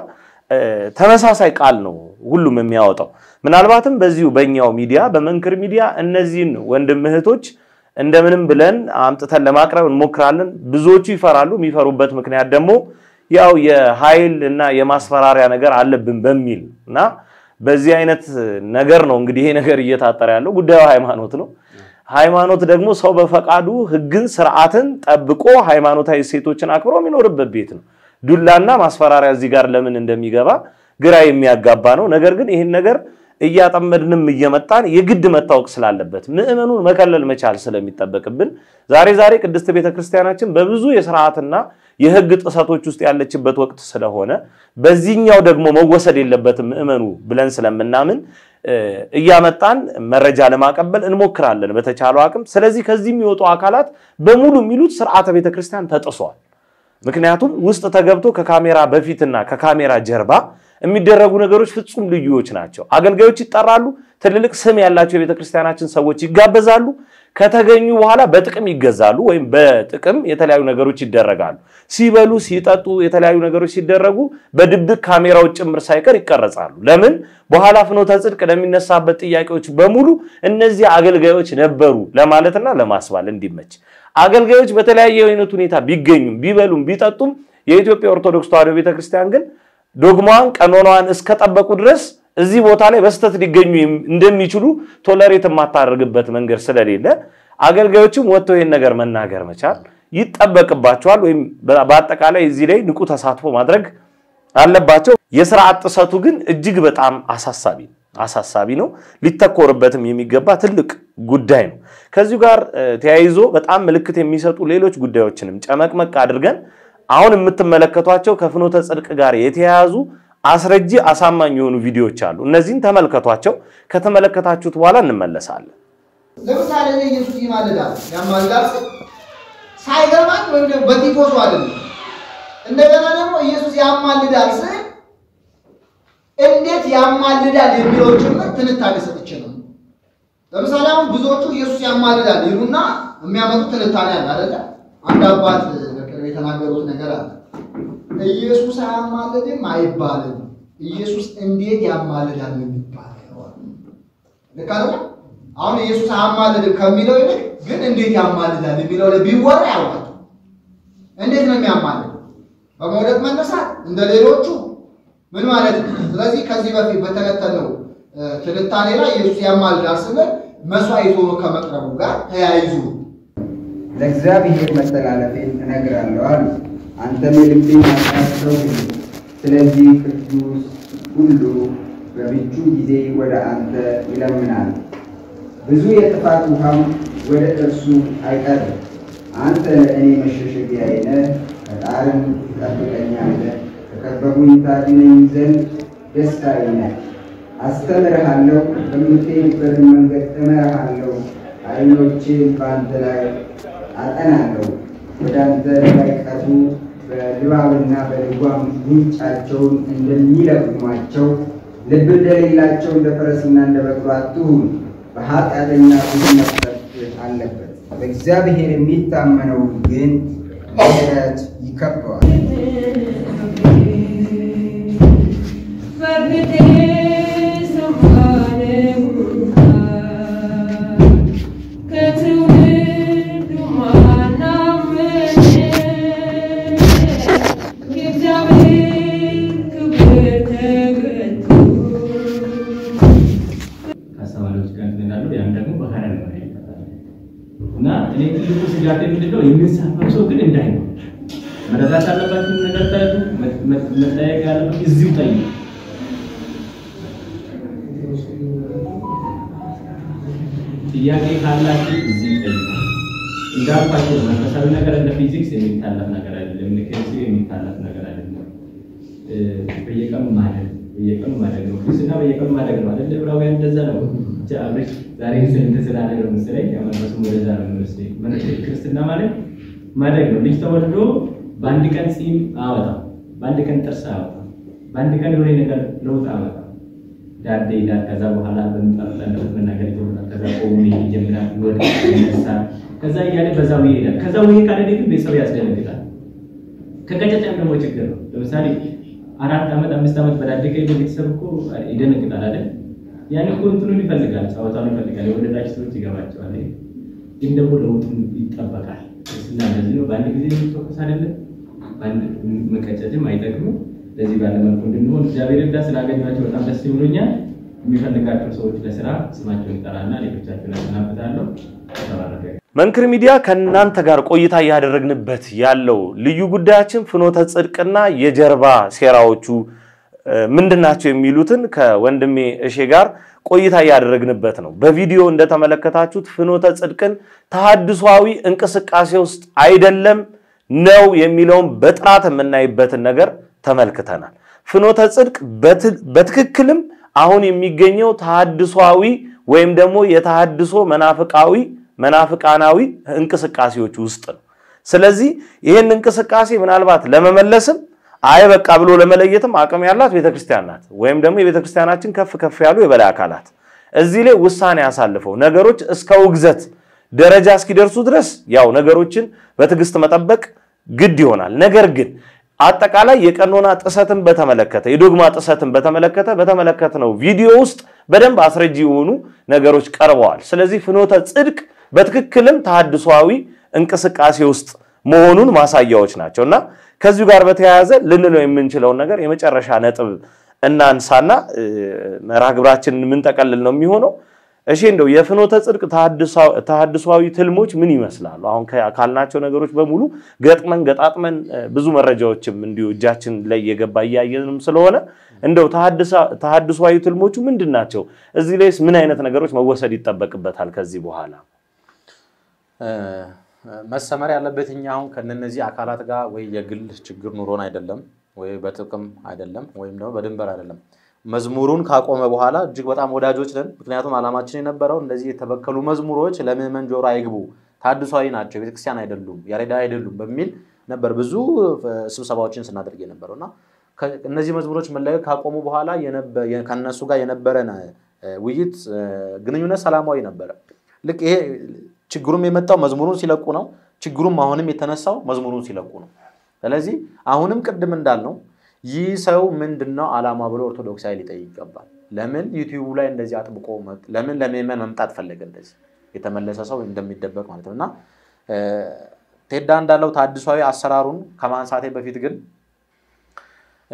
Speaker 1: ተመሳሳይ ቃል ነው ሁሉም የሚያወጣው። ምናልባትም በዚሁ በእኛው ሚዲያ በመንክር ሚዲያ እነዚህን ወንድም እህቶች እንደምንም ብለን አምጥተን ለማቅረብ እንሞክራለን። ብዙዎቹ ይፈራሉ። የሚፈሩበት ምክንያት ደግሞ ያው የኃይል እና የማስፈራሪያ ነገር አለብን በሚል እና በዚህ አይነት ነገር ነው እንግዲህ ይሄ ነገር እየታጠረ ያለው። ጉዳዩ ሃይማኖት ነው። ሃይማኖት ደግሞ ሰው በፈቃዱ ሕግን ስርዓትን ጠብቆ ሃይማኖታዊ እሴቶችን አክብሮ የሚኖርበት ቤት ነው። ዱላና ማስፈራሪያ እዚህ ጋር ለምን እንደሚገባ ግራ የሚያጋባ ነው። ነገር ግን ይህን ነገር እያጠመድንም እየመጣን የግድ መታወቅ ስላለበት ምዕመኑን መከለል መቻል ስለሚጠበቅብን ዛሬ ዛሬ ቅድስት ቤተክርስቲያናችን በብዙ የስርዓትና የህግ ጥሰቶች ውስጥ ያለችበት ወቅት ስለሆነ በዚህኛው ደግሞ መወሰድ የለበትም ምዕመኑ ብለን ስለምናምን እያመጣን መረጃ ለማቀበል እንሞክራለን በተቻለው አቅም። ስለዚህ ከዚህ የሚወጡ አካላት በሙሉ የሚሉት ስርዓተ ቤተክርስቲያን ተጥሷል። ምክንያቱም ውስጥ ተገብቶ ከካሜራ በፊትና ከካሜራ ጀርባ የሚደረጉ ነገሮች ፍጹም ልዩዎች ናቸው። አገልጋዮች ይጠራሉ። ትልልቅ ስም ያላቸው የቤተክርስቲያናችን ሰዎች ይጋበዛሉ። ከተገኙ በኋላ በጥቅም ይገዛሉ፣ ወይም በጥቅም የተለያዩ ነገሮች ይደረጋሉ። ሲበሉ፣ ሲጠጡ፣ የተለያዩ ነገሮች ሲደረጉ በድብቅ ካሜራዎች ጭምር ሳይቀር ይቀረጻሉ። ለምን? በኋላ ፍኖተ ጽድቅ ለሚነሳበት ጥያቄዎች በሙሉ እነዚህ አገልጋዮች ነበሩ ለማለትና ለማስባል እንዲመች አገልጋዮች በተለያየ አይነት ሁኔታ ቢገኙም ቢበሉም ቢጠጡም የኢትዮጵያ ኦርቶዶክስ ተዋሕዶ ቤተክርስቲያን ግን ዶግማዋን ቀኖናዋን እስከጠበቁ ድረስ እዚህ ቦታ ላይ በስተት ሊገኙ እንደሚችሉ ቶለሬት የማታደርግበት መንገድ ስለሌለ አገልጋዮችም ወጥተው ይህን ነገር መናገር መቻል ይጠበቅባቸዋል። ወይም በአጠቃላይ እዚህ ላይ ንቁ ተሳትፎ ማድረግ አለባቸው። የስርዓት ጥሰቱ ግን እጅግ በጣም አሳሳቢ ነው አሳሳቢ ነው። ሊተኮርበትም የሚገባ ትልቅ ጉዳይ ነው። ከዚሁ ጋር ተያይዞ በጣም ምልክት የሚሰጡ ሌሎች ጉዳዮችንም ጨመቅመቅ አድርገን አሁን የምትመለከቷቸው ከፍኖተ ጽድቅ ጋር የተያያዙ አስረጂ አሳማኝ የሆኑ ቪዲዮዎች አሉ። እነዚህን ተመልከቷቸው። ከተመለከታችሁት በኋላ እንመለሳለን።
Speaker 2: ለምሳሌ እኔ ኢየሱስ ይማልዳል ያማልዳል ስል ሳይገባኝ ወይም ደግሞ በቲፎሱ አይደለም። እንደገና ደግሞ ኢየሱስ ያማልዳል ስል እንዴት ያማልዳል የሚለውን ጭምር ትንታኔ ሰጥቼ ነው። ለምሳሌ አሁን ብዙዎቹ ኢየሱስ ያማልዳል ይሉና የሚያመጡት ትንታኔ አለ አይደለ? አንድ አባት በቅርብ የተናገሩት ነገር አለ። ኢየሱስ አያማልድም አይባልም። ኢየሱስ እንዴት ያማልዳል ነው የሚባለው። ልክ አይደለ? አሁን ኢየሱስ አያማልድም ከሚለው ይልቅ ግን እንዴት ያማልዳል የሚለው ላይ ቢወራ ያዋጣል። እንዴት ነው የሚያማልድ? በመውደቅ መነሳት እንደ ሌሎቹ ምን ማለት ነው? ስለዚህ ከዚህ በፊት በተነተነው ትንታኔ ላይ ኢየሱስ ያማልዳል ስንል መስዋዕት ሆኖ ከመቅረቡ ጋር ተያይዙ
Speaker 5: ለእግዚአብሔር መተላለፌን እነግራለሁ አሉ። አንተም የልቤን ኃጢአት ተውህ። ስለዚህ ቅዱስ ሁሉ በምቹ ጊዜ ወደ አንተ ይለምናል፣ ብዙ የጥፋት ውሃም ወደ እርሱ አይቀርም። አንተ ለእኔ መሸሸጊያዬ ነህ፣ ከጣርም ትጠብቀኛለህ፣ ከከበቡኝ ታድነኝ ዘንድ ደስታዬ ነህ። አስተምርሃለሁ፣ በምትሄድበት መንገድ እመራሃለሁ፣ ዓይኖቼን በአንተ ላይ አጠናለሁ። ወደ አንተ እንዳይቀርቡ በልባብና በልጓም ጉንጫቸውን እንደሚለቅሟቸው ልብ እንደሌላቸው እንደ ፈረስና እንደ በቅሎ አትሁን። በኃጢአተኛ ብዙ መቅሰፍት አለበት፣ በእግዚአብሔር የሚታመነው ግን ምሕረት ይከበዋል።
Speaker 6: ከአስተማሪዎች ጋር እንዳሉ ያን ደግሞ በካራ ነው እና እኔ ትልቁ ስጋት ምንድነው የሚሳፈር ሰው ግን እንዳይኖር መረዳት አለባችሁ። ነገር ታዩ መጠየቅ ያለበት እዚሁ ጠይቁ። ጥያቄ ካላችሁ እዚህ ጠይቁ። እንዳልኳቸው መንፈሳዊ ነገር እንደ ፊዚክስ የሚታለፍ ነገር አይደለም። እንደ ኬሚስትሪ የሚታለፍ ነገር አይደለም። በየቀኑ ማደግ በየቀኑ ማደግ ነው። ክርስትና በየቀኑ ማደግ ነው አይደል? ዕብራውያን እንደዛ ነው። ብቻ አብረሽ ዛሬ ስንት ስላለ ነው መሰለኝ መንፈሱ ወደዛ ነው የሚወስደኝ። ክርስትና ማለት ማደግ ነው። ልጅ ተወልዶ በአንድ ቀን ፂም አወጣም፣ በአንድ ቀን ጥርስ አወጣም፣ በአንድ ቀን የሆነ ነገር ለውጥ አወጣም። ዳዴ ይላል። ከዛ በኋላ በምጣጣለት መናገር ይጀምራል። ከዛ ቆሞ ይጀምራል፣ ይወድቃል፣ ይነሳል። ከዛ እያለ በዛው ይሄዳል። ከዛው ይሄ ካለ ግን ቤተሰብ ያስደነግጣል። ከቀጨጨም ደግሞ ችግር ነው። ለምሳሌ አራት ዓመት አምስት ዓመት በዳደገ ቤተሰብ እኮ ይደነግጣል አይደል? ያን እኮ እንትኑን ይፈልጋል፣ ጨዋታውን ይፈልጋል። የወለዳችሁ ሰዎች ይገባቸዋል። ግን ደግሞ ለውጡን ይጠበቃል። ክርስትና እንደዚህ ነው። በአንድ ጊዜ የሚተኮስ አይደለም። በአንድ መቀጨጭም አይጠቅምም። ለዚህ ባለ መልኩ እንድንሆን እግዚአብሔር እዳ ስላገኟቸው በጣም ደስ ብሎኛል። የሚፈልጋቸው ሰዎች ለስራ ስማቸውን ይጠራና ሌሎቻቸውን ያሰናብታለሁ። ተባረከ።
Speaker 1: መንክር ሚዲያ ከእናንተ ጋር ቆይታ እያደረግንበት ያለው ልዩ ጉዳያችን ፍኖተ ጽድቅና የጀርባ ሴራዎቹ ምንድናቸው የሚሉትን ከወንድሜ እሼ ጋር ቆይታ እያደረግንበት ነው። በቪዲዮ እንደተመለከታችሁት ፍኖተ ጽድቅን ተሐድሷዊ እንቅስቃሴ ውስጥ አይደለም ነው የሚለውን በጥራት የምናይበትን ነገር ተመልክተናል። ፍኖተ ጽድቅ በትክክልም አሁን የሚገኘው ተሐድሷዊ ወይም ደግሞ የተሐድሶ መናፍቃዊ መናፍቃናዊ እንቅስቃሴዎች ውስጥ ነው። ስለዚህ ይህን እንቅስቃሴ ምናልባት ለመመለስም አይ በቃ ብሎ ለመለየትም አቅም ያላት ቤተክርስቲያን ናት፣ ወይም ደግሞ የቤተክርስቲያናችን ከፍ ከፍ ያሉ የበላይ አካላት እዚህ ላይ ውሳኔ አሳልፈው ነገሮች እስከ ውግዘት ደረጃ እስኪደርሱ ድረስ ያው ነገሮችን በትዕግስት መጠበቅ ግድ ይሆናል። ነገር ግን አጠቃላይ የቀኖና ጥሰትን በተመለከተ የዶግማ ጥሰትን በተመለከተ በተመለከትነው ቪዲዮ ውስጥ በደንብ አስረጂ የሆኑ ነገሮች ቀርበዋል። ስለዚህ ፍኖተ ጽድቅ በትክክልም ተሐድሷዊ እንቅስቃሴ ውስጥ መሆኑን ማሳያዎች ናቸው እና ከዚሁ ጋር በተያያዘ ልንለው የምንችለውን ነገር የመጨረሻ ነጥብ እናንሳና እ፣ መርሃ ግብራችንን የምንጠቀልል ነው የሚሆነው። እሺ እንደው የፍኖተ ጽድቅ ተሐድሷ- ተሐድሷዊ ትልሞች ምን ይመስላሉ? አሁን ከ- ካልናቸው ነገሮች በሙሉ ገጥመን ገጣጥመን እ፣ ብዙ መረጃዎችም እንዲሁ እጃችን ላይ የገባ እያየንም ስለሆነ እንደው ተሐድሳ- ተሐድሷዊ ትልሞቹ ምንድን ናቸው? እዚህ ላይስ ምን አይነት ነገሮች መወሰድ ይጠበቅበታል ከዚህ በኋላ?
Speaker 3: እ፣ መሰመር ያለበት እኛ አሁን ከነነዚህ አካላት ጋር ወይ የግል ችግር ኑሮን አይደለም ወይ በጥቅም አይደለም ወይም ደግሞ በድንበር አይደለም። መዝሙሩን ካቆመ በኋላ እጅግ በጣም ወዳጆች ነን። ምክንያቱም ዓላማችን የነበረው እንደዚህ የተበከሉ መዝሙሮች ለምዕመን ጆሮ አይግቡ፣ ታድሷዊ ናቸው፣ ቤተክርስቲያን አይደሉም፣ ያሬዳ አይደሉም በሚል ነበር ብዙ እ፣ ስብሰባዎችን ስናደርግ የነበረው እና ከ- እነዚህ መዝሙሮች መለቀቅ ካቆሙ በኋላ የነበ- የ- ከእነሱ ጋር የነበረን እ፣ ውይይት እ፣ ግንኙነት ሰላማዊ ነበረ። ልክ ይሄ ችግሩም የመጣው መዝሙሩን ሲለቁ ነው። ችግሩም አሁንም የተነሳው መዝሙሩን ሲለቁ ነው። ስለዚህ አሁንም ቅድም እንዳልነው ይህ ሰው ምንድን ነው ዓላማ ብሎ ኦርቶዶክሳዊ ሊጠይቅ ይገባል። ለምን ዩቲዩቡ ላይ እንደዚህ አጥብቆ መ- ለምን ለምዕመን መምጣት ፈለገ? እንደዚህ የተመለሰ ሰው እንደሚደበቅ ማለት ነው እና እ፣ ቴዳ እንዳለው ታድሷዊ አሰራሩን ከማንሳቴ በፊት ግን እ፣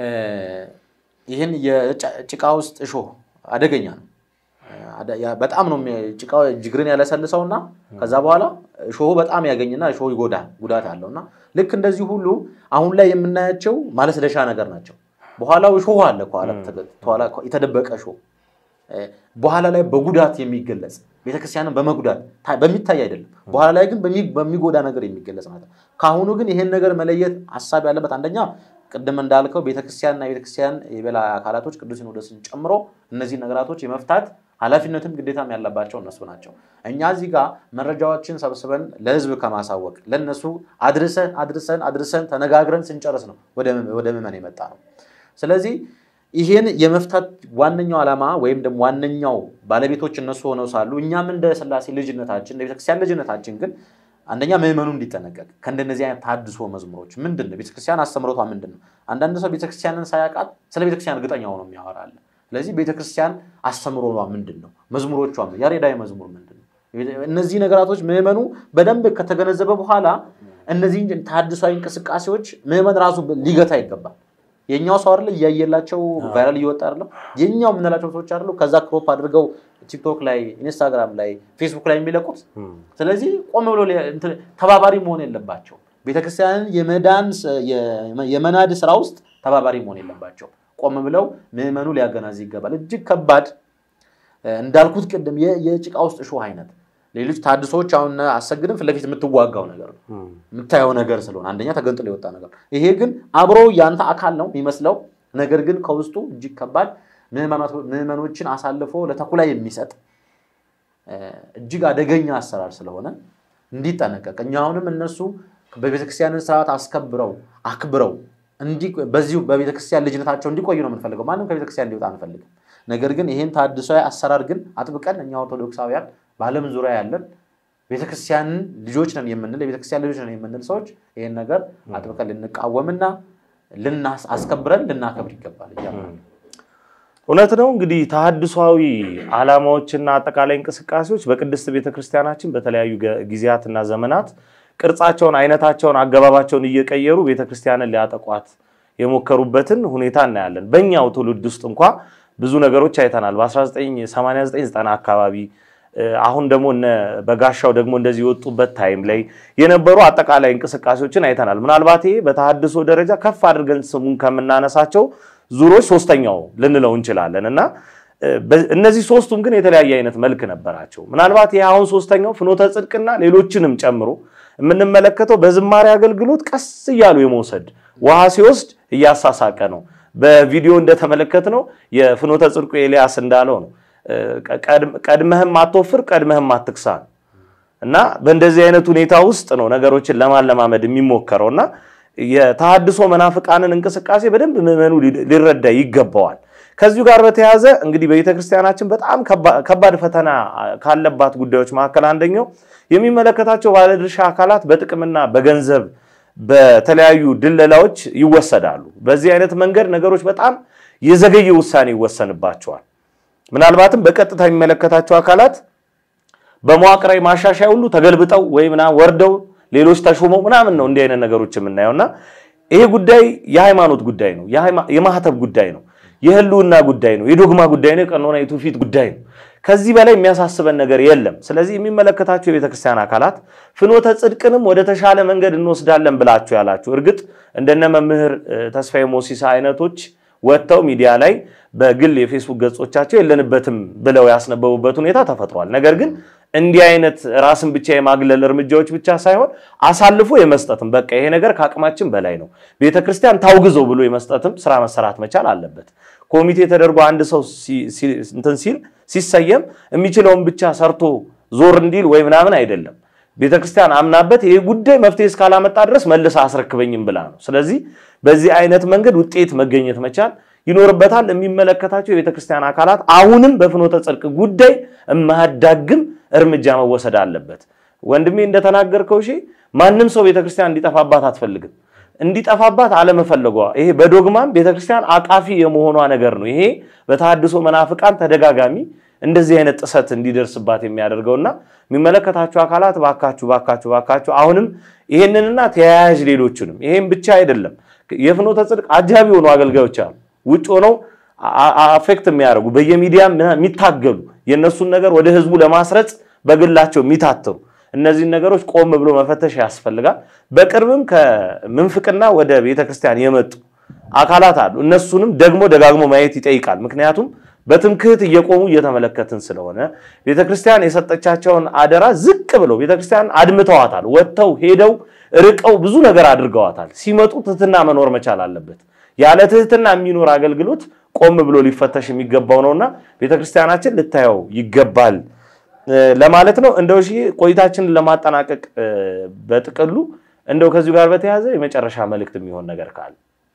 Speaker 3: ይህን የጭቃ ውስጥ እሾህ አደገኛ ነው። አደ- ያ- በጣም ነው የሚ- ጭቃው ጅግርን ያለሰልሰው እና ከዛ በኋላ እሾሁ በጣም ያገኝና እሾሁ ይጎዳል፣ ጉዳት አለው እና ልክ እንደዚህ ሁሉ አሁን ላይ የምናያቸው ማለስለሻ ነገር ናቸው። በኋላው እሾሁ አለ ከኋላ ተገ- ከኋላ የተደበቀ እሾህ እ፣ በኋላ ላይ በጉዳት የሚገለጽ ቤተክርስቲያንን በመጉዳት ታ- በሚታይ አይደለም። በኋላ ላይ ግን በሚ- በሚጎዳ ነገር የሚገለጽ ማለት ነው። ከአሁኑ ግን ይሄን ነገር መለየት ሀሳብ ያለበት አንደኛ ቅድም እንዳልከው ቤተክርስቲያንና የቤተክርስቲያን የበላይ አካላቶች ቅዱስ ሲኖዶስን ጨምሮ እነዚህ ነገራቶች የመፍታት ኃላፊነትም ግዴታም ያለባቸው እነሱ ናቸው። እኛ እዚህ ጋር መረጃዎችን ሰብስበን ለህዝብ ከማሳወቅ ለእነሱ አድርሰን አድርሰን አድርሰን ተነጋግረን ስንጨርስ ነው ወደ ወደ ምዕመን የመጣ ነው። ስለዚህ ይሄን የመፍታት ዋነኛው ዓላማ ወይም ደግሞ ዋነኛው ባለቤቶች እነሱ ሆነው ሳሉ እኛም እንደ ስላሴ ልጅነታችን እንደ ቤተክርስቲያን ልጅነታችን ግን አንደኛ ምዕመኑ እንዲጠነቀቅ ከእንደነዚህ አይነት ታድሶ መዝሙሮች ምንድን ነው ቤተክርስቲያን አስተምሮቷ ምንድን ነው? አንዳንድ ሰው ቤተክርስቲያንን ሳያውቃት ስለ ቤተክርስቲያን እርግጠኛ ሆኖ የሚያወራ አለ። ስለዚህ ቤተክርስቲያን አስተምሮቷ ምንድን ነው? መዝሙሮቿ ምን- ያሬዳዊ መዝሙር ምንድን ነው? እነዚህ ነገራቶች ምዕመኑ በደንብ ከተገነዘበ በኋላ እነዚህ ታድሷዊ እንቅስቃሴዎች ምዕመን ራሱ ሊገታ ይገባል። የኛው ሰው አይደለ እያየላቸው ቫይራል እየወጣ አይደለም። የኛው የምንላቸው ሰዎች አይደሉ ከዛ ክሮፕ አድርገው ቲክቶክ ላይ፣ ኢንስታግራም ላይ፣ ፌስቡክ ላይ የሚለቁት። ስለዚህ ቆም ብሎ ሊ- እንትን ተባባሪ መሆን የለባቸው። ቤተክርስቲያንን የመዳን ስ- የ- የመናድ ስራ ውስጥ ተባባሪ መሆን የለባቸው። ቆም ብለው ምዕመኑ ሊያገናዝ ይገባል። እጅግ ከባድ እ፣ እንዳልኩት ቅድም የ- የጭቃ ውስጥ እሾህ አይነት ሌሎች ታድሶዎች አሁን አሰግድም ፊት ለፊት የምትዋጋው ነገር ነው የምታየው ነገር ስለሆነ አንደኛ ተገንጥሎ የወጣ ነገር ነው። ይሄ ግን አብሮ ያንተ አካል ነው የሚመስለው፣ ነገር ግን ከውስጡ እጅግ ከባድ ምዕመናቶ- ምዕመኖችን አሳልፎ ለተኩላ የሚሰጥ እ፣ እጅግ አደገኛ አሰራር ስለሆነ እንዲጠነቀቅ እኛ አሁንም እነሱ በቤተክርስቲያንን ስርዓት አስከብረው አክብረው እንዲ- በዚሁ በቤተክርስቲያን ልጅነታቸው እንዲቆዩ ነው የምንፈልገው። ማንም ከቤተክርስቲያን እንዲወጣ አንፈልግም። ነገር ግን ይህን ታድሷዊ አሰራር ግን አጥብቀን እኛ ኦርቶዶክሳውያን በዓለም ዙሪያ ያለን ቤተክርስቲያንን ልጆች ነን የምንል የቤተክርስቲያን ልጆች ነን የምንል ሰዎች ይህን ነገር አጥብቀን ልንቃወምና ልናስ አስከብረን ልናከብር ይገባል እያልን ነው።
Speaker 1: እውነት ነው። እንግዲህ ተሐድሷዊ ዓላማዎችና አጠቃላይ እንቅስቃሴዎች በቅድስት ቤተክርስቲያናችን በተለያዩ ገ- ጊዜያትና ዘመናት ቅርጻቸውን፣ አይነታቸውን፣ አገባባቸውን እየቀየሩ ቤተክርስቲያንን ሊያጠቋት የሞከሩበትን ሁኔታ እናያለን። በእኛው ትውልድ ውስጥ እንኳ ብዙ ነገሮች አይተናል። በ1989 አካባቢ እ፣ አሁን ደግሞ እነ በጋሻው ደግሞ እንደዚህ የወጡበት ታይም ላይ የነበሩ አጠቃላይ እንቅስቃሴዎችን አይተናል። ምናልባት ይሄ በተሐድሶ ደረጃ ከፍ አድርገን ስሙን ከምናነሳቸው ዙሮች ሶስተኛው ልንለው እንችላለን እና እ፣ በ- እነዚህ ሶስቱም ግን የተለያየ አይነት መልክ ነበራቸው። ምናልባት ይህ አሁን ሶስተኛው ፍኖተ ጽድቅና ሌሎችንም ጨምሮ የምንመለከተው በዝማሬ አገልግሎት ቀስ እያሉ የመውሰድ ውሃ ሲወስድ እያሳሳቀ ነው። በቪዲዮ እንደተመለከትነው የፍኖተ ጽድቁ ኤልያስ እንዳለው ነው እ፣ ቀድም- ቀድመህም አትወፍር ቀድመህም አትክሳ ነው። እና በእንደዚህ አይነት ሁኔታ ውስጥ ነው ነገሮችን ለማለማመድ የሚሞከረው እና የተሐድሶ መናፍቃንን እንቅስቃሴ በደንብ ምዕመኑ ሊ- ሊረዳ ይገባዋል። ከዚሁ ጋር በተያያዘ እንግዲህ በቤተክርስቲያናችን በጣም ከባ- ከባድ ፈተና ካለባት ጉዳዮች መካከል አንደኛው የሚመለከታቸው ባለድርሻ አካላት በጥቅምና በገንዘብ በተለያዩ ድለላዎች ይወሰዳሉ። በዚህ አይነት መንገድ ነገሮች በጣም የዘገየ ውሳኔ ይወሰንባቸዋል። ምናልባትም በቀጥታ የሚመለከታቸው አካላት በመዋቅራዊ ማሻሻያ ሁሉ ተገልብጠው ወይ ምናምን ወርደው ሌሎች ተሾመው ምናምን ነው እንዲህ አይነት ነገሮች የምናየው እና ይሄ ጉዳይ የሃይማኖት ጉዳይ ነው፣ የሃይማ- የማህተብ ጉዳይ ነው፣ የህልውና ጉዳይ ነው፣ የዶግማ ጉዳይ ነው፣ የቀኖና የትውፊት ጉዳይ ነው። ከዚህ በላይ የሚያሳስበን ነገር የለም። ስለዚህ የሚመለከታቸው የቤተክርስቲያን አካላት ፍኖተ ጽድቅንም ወደ ተሻለ መንገድ እንወስዳለን ብላችሁ ያላችሁ እርግጥ እንደነ መምህር እ፣ ተስፋዬ ሞሲሳ አይነቶች ወጥተው ሚዲያ ላይ በግል የፌስቡክ ገጾቻቸው የለንበትም ብለው ያስነበቡበት ሁኔታ ተፈጥሯል። ነገር ግን እንዲህ አይነት ራስን ብቻ የማግለል እርምጃዎች ብቻ ሳይሆን አሳልፎ የመስጠትም በቃ ይሄ ነገር ከአቅማችን በላይ ነው፣ ቤተ ክርስቲያን ታውግዘው ብሎ የመስጠትም ስራ መሰራት መቻል አለበት። ኮሚቴ ተደርጎ አንድ ሰው ሲ- ሲ- እንትን ሲል ሲሰየም የሚችለውን ብቻ ሰርቶ ዞር እንዲል ወይ ምናምን አይደለም። ቤተ ክርስቲያን አምናበት ይህ ጉዳይ መፍትሄ እስካላመጣ ድረስ መልሳ አስረክበኝም ብላ ነው። ስለዚህ በዚህ አይነት መንገድ ውጤት መገኘት መቻል ይኖርበታል። የሚመለከታቸው የቤተ ክርስቲያን አካላት አሁንም በፍኖተ ጽድቅ ጉዳይ የማያዳግም እርምጃ መወሰድ አለበት። ወንድሜ እንደተናገርከው ሺ ማንም ሰው ቤተ ክርስቲያን እንዲጠፋባት አትፈልግም። እንዲጠፋባት አለመፈለጓ ይሄ በዶግማም ቤተ ክርስቲያን አቃፊ የመሆኗ ነገር ነው። ይሄ በተሐድሶ መናፍቃን ተደጋጋሚ እንደዚህ አይነት ጥሰት እንዲደርስባት የሚያደርገውና የሚመለከታቸው አካላት ባካችሁ ባካችሁ ባካችሁ አሁንም ይሄንንና ተያያዥ ሌሎችንም ይሄን ብቻ አይደለም የፍኖተ ጽድቅ አጃቢ የሆኑ አገልጋዮች አሉ ውጭ ሆነው አ- አ- አፌክት የሚያደርጉ በየሚዲያ የሚታገሉ የእነሱን ነገር ወደ ህዝቡ ለማስረጽ በግላቸው የሚታተሩ እነዚህን ነገሮች ቆም ብሎ መፈተሽ ያስፈልጋል። በቅርብም ከምንፍቅና ወደ ቤተክርስቲያን የመጡ አካላት አሉ። እነሱንም ደግሞ ደጋግሞ ማየት ይጠይቃል። ምክንያቱም በትምክህት እየቆሙ እየተመለከትን ስለሆነ ቤተክርስቲያን የሰጠቻቸውን አደራ ዝቅ ብለው ቤተክርስቲያን አድምተዋታል። ወጥተው ሄደው ርቀው ብዙ ነገር አድርገዋታል። ሲመጡ ትህትና መኖር መቻል አለበት። ያለ ትህትና የሚኖር አገልግሎት ቆም ብሎ ሊፈተሽ የሚገባው ነውና ቤተክርስቲያናችን ልታየው ይገባል እ፣ ለማለት ነው። እንደው እሺ ቆይታችንን ለማጠናቀቅ እ፣ በጥቅሉ እንደው ከዚሁ ጋር በተያያዘ የመጨረሻ መልእክት የሚሆን ነገር ካለ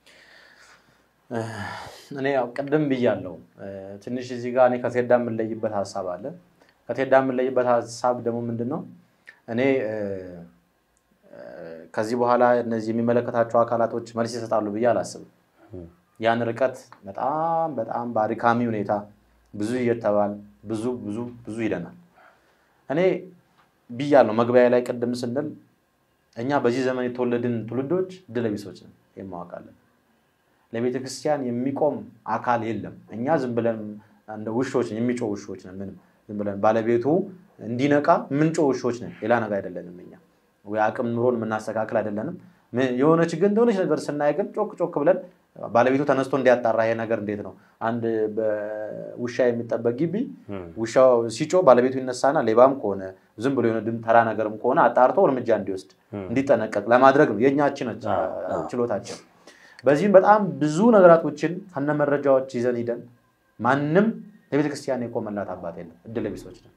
Speaker 3: እኔ ያው ቅድም ብያለሁ። እ፣ ትንሽ እዚህ ጋር እኔ ከቴዳ የምንለይበት ሀሳብ አለ። ከቴዳ የምንለይበት ሀሳብ ደግሞ ምንድን ነው? እኔ እ፣ እ፣ ከዚህ በኋላ እነዚህ የሚመለከታቸው አካላቶች መልስ ይሰጣሉ ብዬ አላስብም። ያን ርቀት በጣም በጣም በአድካሚ ሁኔታ ብዙ እየተባል ብዙ ብዙ ብዙ ሂደናል። እኔ ብያለሁ መግቢያ ላይ ቅድም ስንል እኛ በዚህ ዘመን የተወለድን ትውልዶች ድለቢሶች ነን። ይህን ማወቅ አለብን። ለቤተ ክርስቲያን የሚቆም አካል የለም። እኛ ዝም ብለን እንደ ውሾች ነን፣ የሚጮህ ውሾች ነን። ምንም ዝም ብለን ባለቤቱ እንዲነቃ ምንጮህ ውሾች ነን። ሌላ ነገር አይደለንም። እኛ ወይ አቅም ኑሮን የምናስተካክል አይደለንም። ምን- የሆነች ግን እንደሆነች ነገር ስናይ ግን ጮክ ጮክ ብለን ባለቤቱ ተነስቶ እንዲያጣራ ይሄ ነገር እንዴት ነው? አንድ በውሻ የሚጠበቅ ግቢ ውሻው ሲጮ ባለቤቱ ይነሳና ሌባም ከሆነ ዝም ብሎ የሆነ ድም ተራ ነገርም ከሆነ አጣርቶ እርምጃ እንዲወስድ እንዲጠነቀቅ ለማድረግ ነው የእኛችን ችሎታችን። በዚህም በጣም ብዙ ነገራቶችን ከነ መረጃዎች ይዘን ሂደን ማንም ለቤተ ክርስቲያን የቆመላት አባት የለም። እድለ ቢሶች ነን።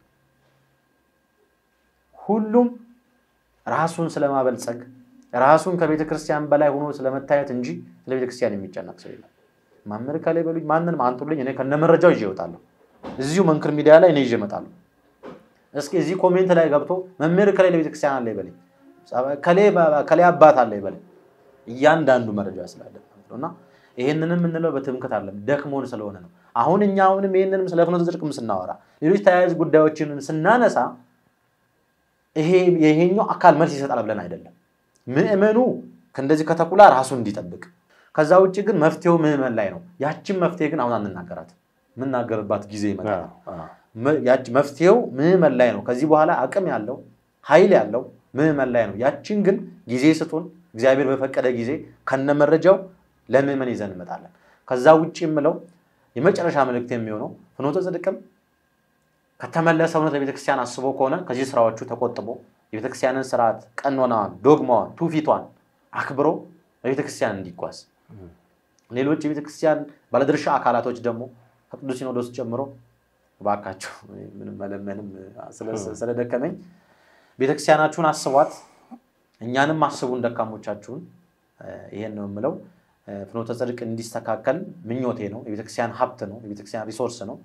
Speaker 3: ሁሉም ራሱን ስለማበልጸግ ራሱን ከቤተ ክርስቲያን በላይ ሆኖ ስለመታየት እንጂ ለቤተ ክርስቲያን የሚጨነቅ ሰው የለም። መምህር ከላይ በሉኝ፣ ማንንም አንጡልኝ፣ እኔ ከነ መረጃው ይዤ እወጣለሁ። እዚሁ መንክር ሚዲያ ላይ እኔ ይዤ እመጣለሁ። እስኪ እዚህ ኮሜንት ላይ ገብቶ መምህር ከላይ ለቤተ ክርስቲያን አለ ይበለኝ፣ ከላይ አባት አለ ይበለኝ። እያንዳንዱ መረጃ ስላለ ማለት ነው። እና ይሄንንም የምንለው በትምክት አለም ደክሞን ስለሆነ ነው። አሁን እኛ አሁንም ይሄንንም ስለ ፍኖተ ጽድቅም ስናወራ ሌሎች ተያያዥ ጉዳዮችንም ስናነሳ ይሄ ይሄኛው አካል መልስ ይሰጣል ብለን አይደለም። ምእመኑ ከእንደዚህ ከተኩላ ራሱን እንዲጠብቅ ከዛ ውጭ ግን መፍትሄው ምዕመን ላይ ነው። ያችን መፍትሄ ግን አሁን አንናገራት። የምናገርባት ጊዜ ይመጣል። ያች መፍትሄው ምዕመን ላይ ነው። ከዚህ በኋላ አቅም ያለው ኃይል ያለው ምዕመን ላይ ነው። ያችን ግን ጊዜ ስጡን። እግዚአብሔር በፈቀደ ጊዜ ከነመረጃው ለምዕመን ይዘን እንመጣለን። ከዛ ውጭ የምለው የመጨረሻ መልእክት የሚሆነው ፍኖተ ጽድቅም ከተመለሰ እውነት ለቤተክርስቲያን አስቦ ከሆነ ከዚህ ስራዎቹ ተቆጥቦ የቤተክርስቲያንን ስርዓት፣ ቀኖናዋን፣ ዶግማዋን፣ ትውፊቷን አክብሮ ለቤተክርስቲያን እንዲጓዝ ሌሎች የቤተክርስቲያን ባለድርሻ አካላቶች ደግሞ ከቅዱስ ሲኖዶስ ጨምሮ እባካችሁ ምንም መለመንም ስለደከመኝ ቤተክርስቲያናችሁን አስቧት፣ እኛንም አስቡን ደካሞቻችሁን። ይሄን ነው የምለው። ፍኖተ ጽድቅ እንዲስተካከል ምኞቴ ነው። የቤተክርስቲያን ሀብት ነው። የቤተክርስቲያን ሪሶርስ ነው።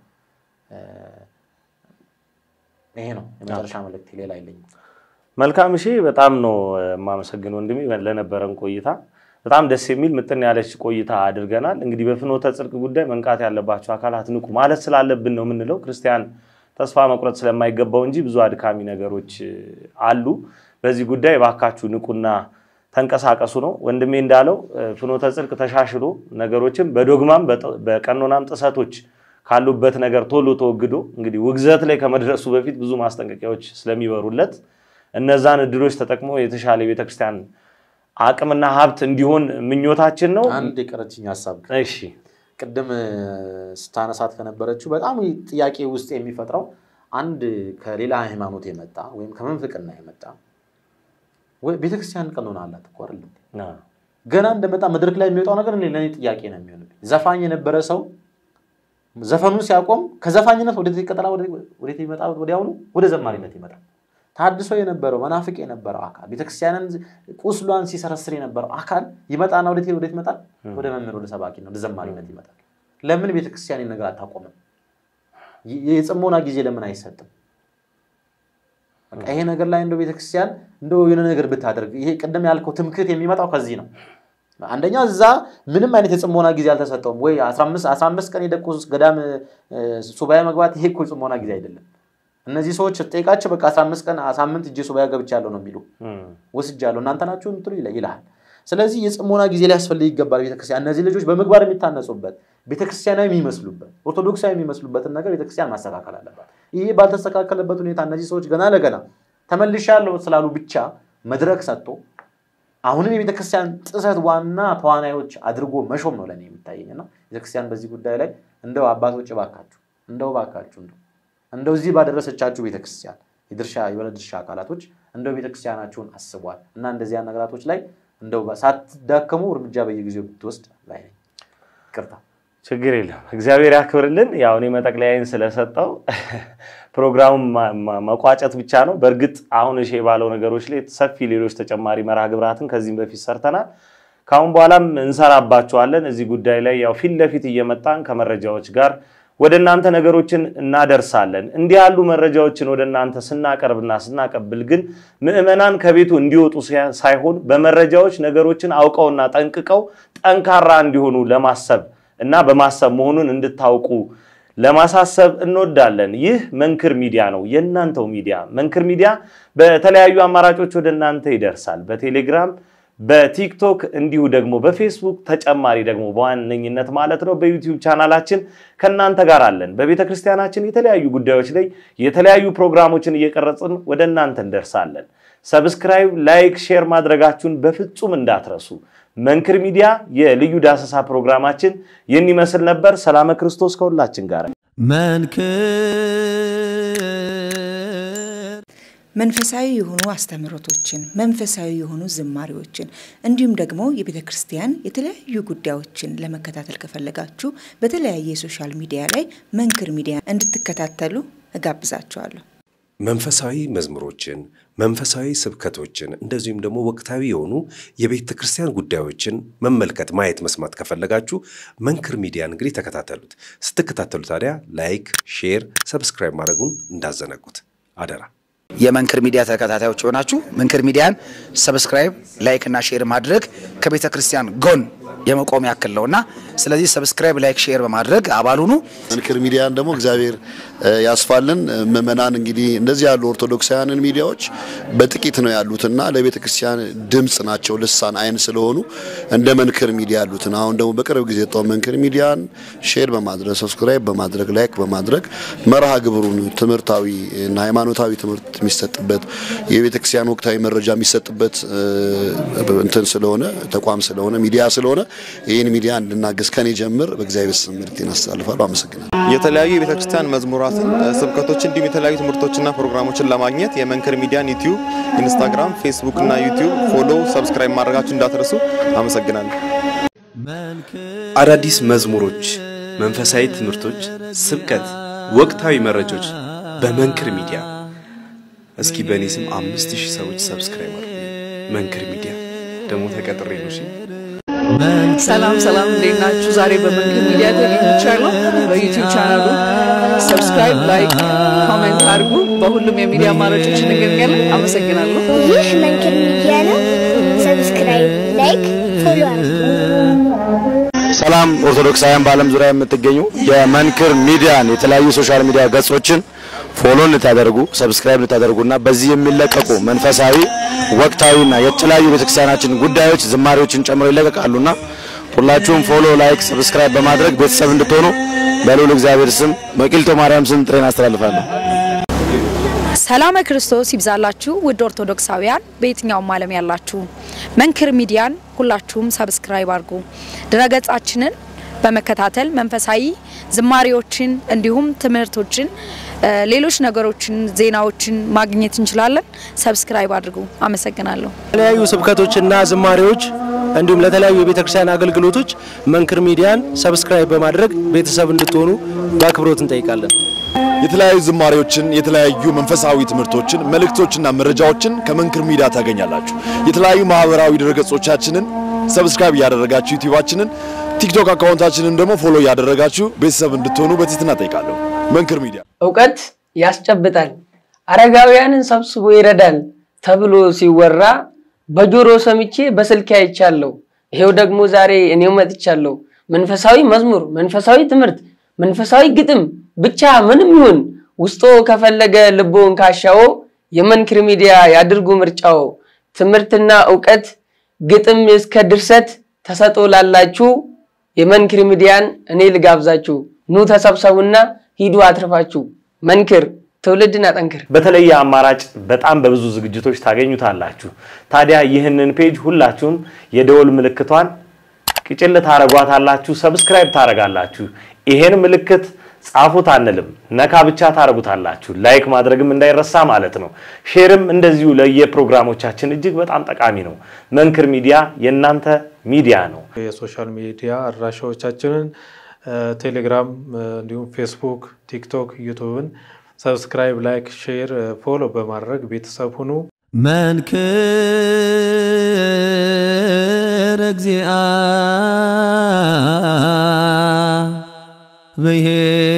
Speaker 3: ይሄ ነው የመጨረሻ መልእክቴ። ሌላ አይለኝም።
Speaker 1: መልካም እሺ፣ በጣም ነው የማመሰግን ወንድሜ ለነበረን ቆይታ። በጣም ደስ የሚል ምጥን ያለች ቆይታ አድርገናል። እንግዲህ በፍኖተ ጽድቅ ጉዳይ መንቃት ያለባቸው አካላት ንቁ ማለት ስላለብን ነው የምንለው። ክርስቲያን ተስፋ መቁረጥ ስለማይገባው እንጂ ብዙ አድካሚ ነገሮች አሉ። በዚህ ጉዳይ እባካችሁ ንቁና ተንቀሳቀሱ ነው። ወንድሜ እንዳለው እ፣ ፍኖተ ጽድቅ ተሻሽሎ ነገሮችን በዶግማም በጥ- በቀኖናም ጥሰቶች ካሉበት ነገር ቶሎ ተወግዶ እንግዲህ ውግዘት ላይ ከመድረሱ በፊት ብዙ ማስጠንቀቂያዎች ስለሚበሩለት እነዛን እድሎች ተጠቅሞ የተሻለ የቤተክርስቲያን አቅምና ሀብት እንዲሆን ምኞታችን ነው።
Speaker 3: አንድ የቀረችኝ ሀሳብ
Speaker 1: እሺ
Speaker 3: ቅድም እ፣ ስታነሳት ከነበረችው በጣም ጥያቄ ውስጥ የሚፈጥረው አንድ ከሌላ ሃይማኖት የመጣ ወይም ከመንፍቅና የመጣ ወይ ቤተክርስቲያን ቀኖና አላት እኮ አይደለም
Speaker 1: ና፣
Speaker 3: ገና እንደመጣ መድረክ ላይ የሚወጣው ነገር እኔ- ለእኔ ጥያቄ ነው የሚሆንብኝ። ዘፋኝ የነበረ ሰው ዘፈኑን ሲያቆም ከዘፋኝነት ወደ ይቀጥላል፣ ወደ ይመጣ ወዲያውኑ ወደ ዘማሪነት ይመጣል። ታድሶ የነበረው መናፍቅ የነበረው አካል ቤተክርስቲያንን ቁስሏን ሲሰረስር የነበረው አካል ይመጣና ወደ ወዴት ይመጣል? ወደ መምህር፣ ወደ ሰባኪ ወደ ዘማሪነት ይመጣል። ለምን ቤተክርስቲያን ይህን ነገር አታቆምም? የ- የጽሞና ጊዜ ለምን አይሰጥም? በቃ ይሄ ነገር ላይ እንደው ቤተክርስቲያን እንደው የሆነ ነገር ብታደርግ ይሄ ቅድም ያልከው ትምክህት የሚመጣው ከዚህ ነው። አንደኛ እዛ ምንም አይነት የጽሞና ጊዜ አልተሰጠውም ወይ 15 15 ቀን የደቁ ገዳም እ፣ ሱባኤ መግባት ይሄ እኮ የጽሞና ጊዜ አይደለም። እነዚህ ሰዎች ጠይቃቸው በቃ 15 ቀን ሳምንት እጄ ሱባኤ ገብቻለሁ ነው የሚሉ
Speaker 1: እም፣
Speaker 3: ወስጃለሁ እናንተ ናችሁ የምትሉ ይለ- ይልሃል። ስለዚህ የጽሞና ጊዜ ሊያስፈልግ ይገባል። ቤተክርስቲያን እነዚህ ልጆች በምግባር የሚታነጹበት ቤተክርስቲያናዊ የሚመስሉበት ኦርቶዶክሳዊ የሚመስሉበትን ነገር ቤተክርስቲያን ማስተካከል አለባት። ይሄ ባልተስተካከለበት ሁኔታ እነዚህ ሰዎች ገና ለገና ተመልሻለሁ ስላሉ ብቻ መድረክ ሰጥቶ አሁንም የቤተክርስቲያን ጥሰት ዋና ተዋናዮች አድርጎ መሾም ነው ለእኔ የሚታየኝ እና ቤተክርስቲያን በዚህ ጉዳይ ላይ እንደው አባቶች እባካችሁ እንደው እባካችሁ እንደው እንደው እዚህ ባደረሰቻችሁ ቤተክርስቲያን የድርሻ የሆነ ድርሻ አካላቶች እንደው ቤተክርስቲያናችሁን አስቧል እና እንደዚያ ነገራቶች ላይ እንደው ሳትዳከሙ እርምጃ በየጊዜው ብትወስድ ላይ ነኝ። ይቅርታ።
Speaker 1: ችግር የለም። እግዚአብሔር ያክብርልን። ያው እኔ መጠቅለያዬን ስለሰጠው ፕሮግራሙን ማ- ማ- መቋጨት ብቻ ነው። በእርግጥ አሁን እሺ ባለው ነገሮች ላይ ሰፊ ሌሎች ተጨማሪ መርሃ ግብራትን ከዚህም በፊት ሰርተናል። ከአሁን በኋላም እንሰራባቸዋለን። እዚህ ጉዳይ ላይ ያው ፊት ለፊት እየመጣን ከመረጃዎች ጋር ወደ እናንተ ነገሮችን እናደርሳለን። እንዲህ ያሉ መረጃዎችን ወደ እናንተ ስናቀርብና ስናቀብል ግን ምዕመናን ከቤቱ እንዲወጡ ሲያ- ሳይሆን በመረጃዎች ነገሮችን አውቀውና ጠንቅቀው ጠንካራ እንዲሆኑ ለማሰብ እና በማሰብ መሆኑን እንድታውቁ ለማሳሰብ እንወዳለን። ይህ መንክር ሚዲያ ነው፣ የእናንተው ሚዲያ። መንክር ሚዲያ በተለያዩ አማራጮች ወደ እናንተ ይደርሳል። በቴሌግራም በቲክቶክ እንዲሁ ደግሞ በፌስቡክ ተጨማሪ ደግሞ በዋነኝነት ማለት ነው በዩቲዩብ ቻናላችን ከእናንተ ጋር አለን። በቤተ ክርስቲያናችን የተለያዩ ጉዳዮች ላይ የተለያዩ ፕሮግራሞችን እየቀረጽን ወደ እናንተ እንደርሳለን። ሰብስክራይብ፣ ላይክ፣ ሼር ማድረጋችሁን በፍጹም እንዳትረሱ። መንክር ሚዲያ የልዩ ዳሰሳ ፕሮግራማችን ይህን ይመስል ነበር። ሰላመ ክርስቶስ ከሁላችን ጋር
Speaker 4: መንክር
Speaker 7: መንፈሳዊ የሆኑ አስተምህሮቶችን፣ መንፈሳዊ የሆኑ ዝማሬዎችን እንዲሁም ደግሞ የቤተ ክርስቲያን የተለያዩ ጉዳዮችን ለመከታተል ከፈለጋችሁ በተለያየ የሶሻል ሚዲያ ላይ መንክር ሚዲያ እንድትከታተሉ እጋብዛችኋለሁ።
Speaker 8: መንፈሳዊ መዝሙሮችን፣ መንፈሳዊ ስብከቶችን እንደዚሁም ደግሞ ወቅታዊ የሆኑ የቤተ ክርስቲያን ጉዳዮችን መመልከት፣ ማየት፣ መስማት ከፈለጋችሁ መንክር ሚዲያን እንግዲህ ተከታተሉት። ስትከታተሉ ታዲያ ላይክ፣ ሼር፣ ሰብስክራይብ ማድረጉን እንዳዘነጉት አደራ።
Speaker 9: የመንክር ሚዲያ ተከታታዮች የሆናችሁ መንክር ሚዲያን ሰብስክራይብ፣ ላይክ እና ሼር ማድረግ ከቤተ ክርስቲያን ጎን የመቆም ያክል ነውና ስለዚህ ሰብስክራይብ፣ ላይክ፣ ሼር በማድረግ አባል ሁኑ።
Speaker 10: መንክር ሚዲያን ደግሞ እግዚአብሔር እ፣ ያስፋልን። እ፣ ምዕመናን እንግዲህ እንደዚህ ያሉ ኦርቶዶክሳውያንን ሚዲያዎች በጥቂት ነው ያሉትና ለቤተ ክርስቲያን ድምፅ ናቸው፣ ልሳን አይን ስለሆኑ እንደ መንክር ሚዲያ ያሉትን አሁን ደግሞ በቅርብ ጊዜ የወጣው መንክር ሚዲያን ሼር በማድረግ ሰብስክራይብ በማድረግ ላይክ በማድረግ መርሃ ግብሩን ትምህርታዊ እና ሃይማኖታዊ ትምህርት የሚሰጥበት የቤተ ክርስቲያን ወቅታዊ መረጃ የሚሰጥበት እ፣ እንትን ስለሆነ ተቋም ስለሆነ ሚዲያ ስለሆነ ይህን ሚዲያ እንድናገዝ ከኔ ጀምር በእግዚአብሔር ስም መልእክቴን አስተላልፋለሁ። አመሰግናለሁ።
Speaker 11: የተለያዩ የቤተክርስቲያን መዝሙራትን፣ ስብከቶችን እንዲሁም የተለያዩ ትምህርቶችና ፕሮግራሞችን ለማግኘት የመንክር ሚዲያን ዩቲዩብ፣ ኢንስታግራም፣ ፌስቡክ እና ዩቲዩብ ፎሎ፣ ሰብስክራይብ ማድረጋችሁ እንዳትረሱ። አመሰግናለሁ።
Speaker 8: አዳዲስ መዝሙሮች፣ መንፈሳዊ ትምህርቶች፣ ስብከት፣ ወቅታዊ መረጃዎች በመንክር ሚዲያ። እስኪ በእኔ ስም አምስት ሺህ ሰዎች ሰብስክራይብ አድርጉ። መንክር ሚዲያ ደግሞ ተቀጥሬ ነው። እሺ?
Speaker 12: ሰላም ሰላም፣ እንዴት ናችሁ? ዛሬ በመንክር ሚዲያ ተገኝቻለሁ። በዩቲዩብ ቻናሉ ሰብስክራይብ፣ ላይክ፣ ኮሜንት አድርጉ። በሁሉም የሚዲያ አማራጮች እንገኛለን። አመሰግናለሁ።
Speaker 13: ይህ መንክር ሚዲያ ነው። ሰብስክራይብ፣ ላይክ፣ ፎሎ አድርጉ። ሰላም ኦርቶዶክሳውያን በዓለም ዙሪያ የምትገኙ የመንክር ሚዲያን የተለያዩ ሶሻል ሚዲያ ገጾችን ፎሎ እንድታደርጉ ሰብስክራይብ እንድታደርጉና በዚህ የሚለቀቁ መንፈሳዊ ወቅታዊና የተለያዩ ቤተክርስቲያናችን ጉዳዮች ዝማሬዎችን ጨምሮ ይለቀቃሉና ሁላችሁም ፎሎ፣ ላይክ፣ ሰብስክራይብ በማድረግ ቤተሰብ እንድትሆኑ በልዑል እግዚአብሔር ስም በቂልጦ ማርያም ስም ጥሬን አስተላልፋለሁ።
Speaker 14: ሰላም ክርስቶስ ይብዛላችሁ ውድ ኦርቶዶክሳውያን በየትኛውም ዓለም ያላችሁ መንክር ሚዲያን ሁላችሁም ሰብስክራይብ አድርጉ። ድረገጻችንን በመከታተል መንፈሳዊ ዝማሬዎችን እንዲሁም ትምህርቶችን፣ ሌሎች ነገሮችን፣ ዜናዎችን ማግኘት እንችላለን። ሰብስክራይብ አድርጉ። አመሰግናለሁ።
Speaker 15: የተለያዩ ስብከቶችና ዝማሬዎች እንዲሁም ለተለያዩ የቤተክርስቲያን አገልግሎቶች መንክር ሚዲያን ሰብስክራይብ በማድረግ ቤተሰብ እንድትሆኑ በአክብሮት እንጠይቃለን።
Speaker 16: የተለያዩ ዝማሬዎችን፣ የተለያዩ መንፈሳዊ ትምህርቶችን፣ መልእክቶችና መረጃዎችን ከመንክር ሚዲያ ታገኛላችሁ። የተለያዩ ማህበራዊ ድረገጾቻችንን ሰብስክራይብ እያደረጋችሁ ዩቲዩባችንን፣ ቲክቶክ አካውንታችንን ደግሞ ፎሎ እያደረጋችሁ ቤተሰብ እንድትሆኑ በትህትና ጠይቃለሁ። መንክር ሚዲያ
Speaker 17: እውቀት ያስጨብጣል፣ አረጋውያንን ሰብስቦ ይረዳል ተብሎ ሲወራ በጆሮ ሰምቼ በስልክ አይቻለሁ። ይሄው ደግሞ ዛሬ እኔው መጥቻለሁ። መንፈሳዊ መዝሙር፣ መንፈሳዊ ትምህርት፣ መንፈሳዊ ግጥም ብቻ ምንም ይሁን ውስጦ ከፈለገ ልቦን ካሻዎ የመንክር ሚዲያ ያድርጉ ምርጫው። ትምህርትና እውቀት ግጥም እስከ ድርሰት ተሰጦ ላላችሁ የመንክር ሚዲያን እኔ ልጋብዛችሁ። ኑ ተሰብሰቡና ሂዱ አትርፋችሁ። መንክር ትውልድን አጠንክር።
Speaker 1: በተለየ አማራጭ በጣም በብዙ ዝግጅቶች ታገኙታላችሁ። ታዲያ ይህንን ፔጅ ሁላችሁም የደወል ምልክቷን ቅጭል ታረጓታላችሁ፣ ሰብስክራይብ ታረጋላችሁ። ይሄን ምልክት ጻፉት አንልም፣ ነካ ብቻ ታረጉታላችሁ። ላይክ ማድረግም እንዳይረሳ ማለት ነው። ሼርም እንደዚሁ ለየፕሮግራሞቻችን እጅግ በጣም ጠቃሚ ነው። መንክር ሚዲያ የእናንተ ሚዲያ ነው።
Speaker 18: የሶሻል ሚዲያ አድራሻዎቻችንን ቴሌግራም፣ እንዲሁም ፌስቡክ፣ ቲክቶክ፣ ዩቱብን ሰብስክራይብ፣ ላይክ፣ ሼር፣ ፎሎ በማድረግ ቤተሰብ ሁኑ።
Speaker 4: መንክር እግዚአ ብሔር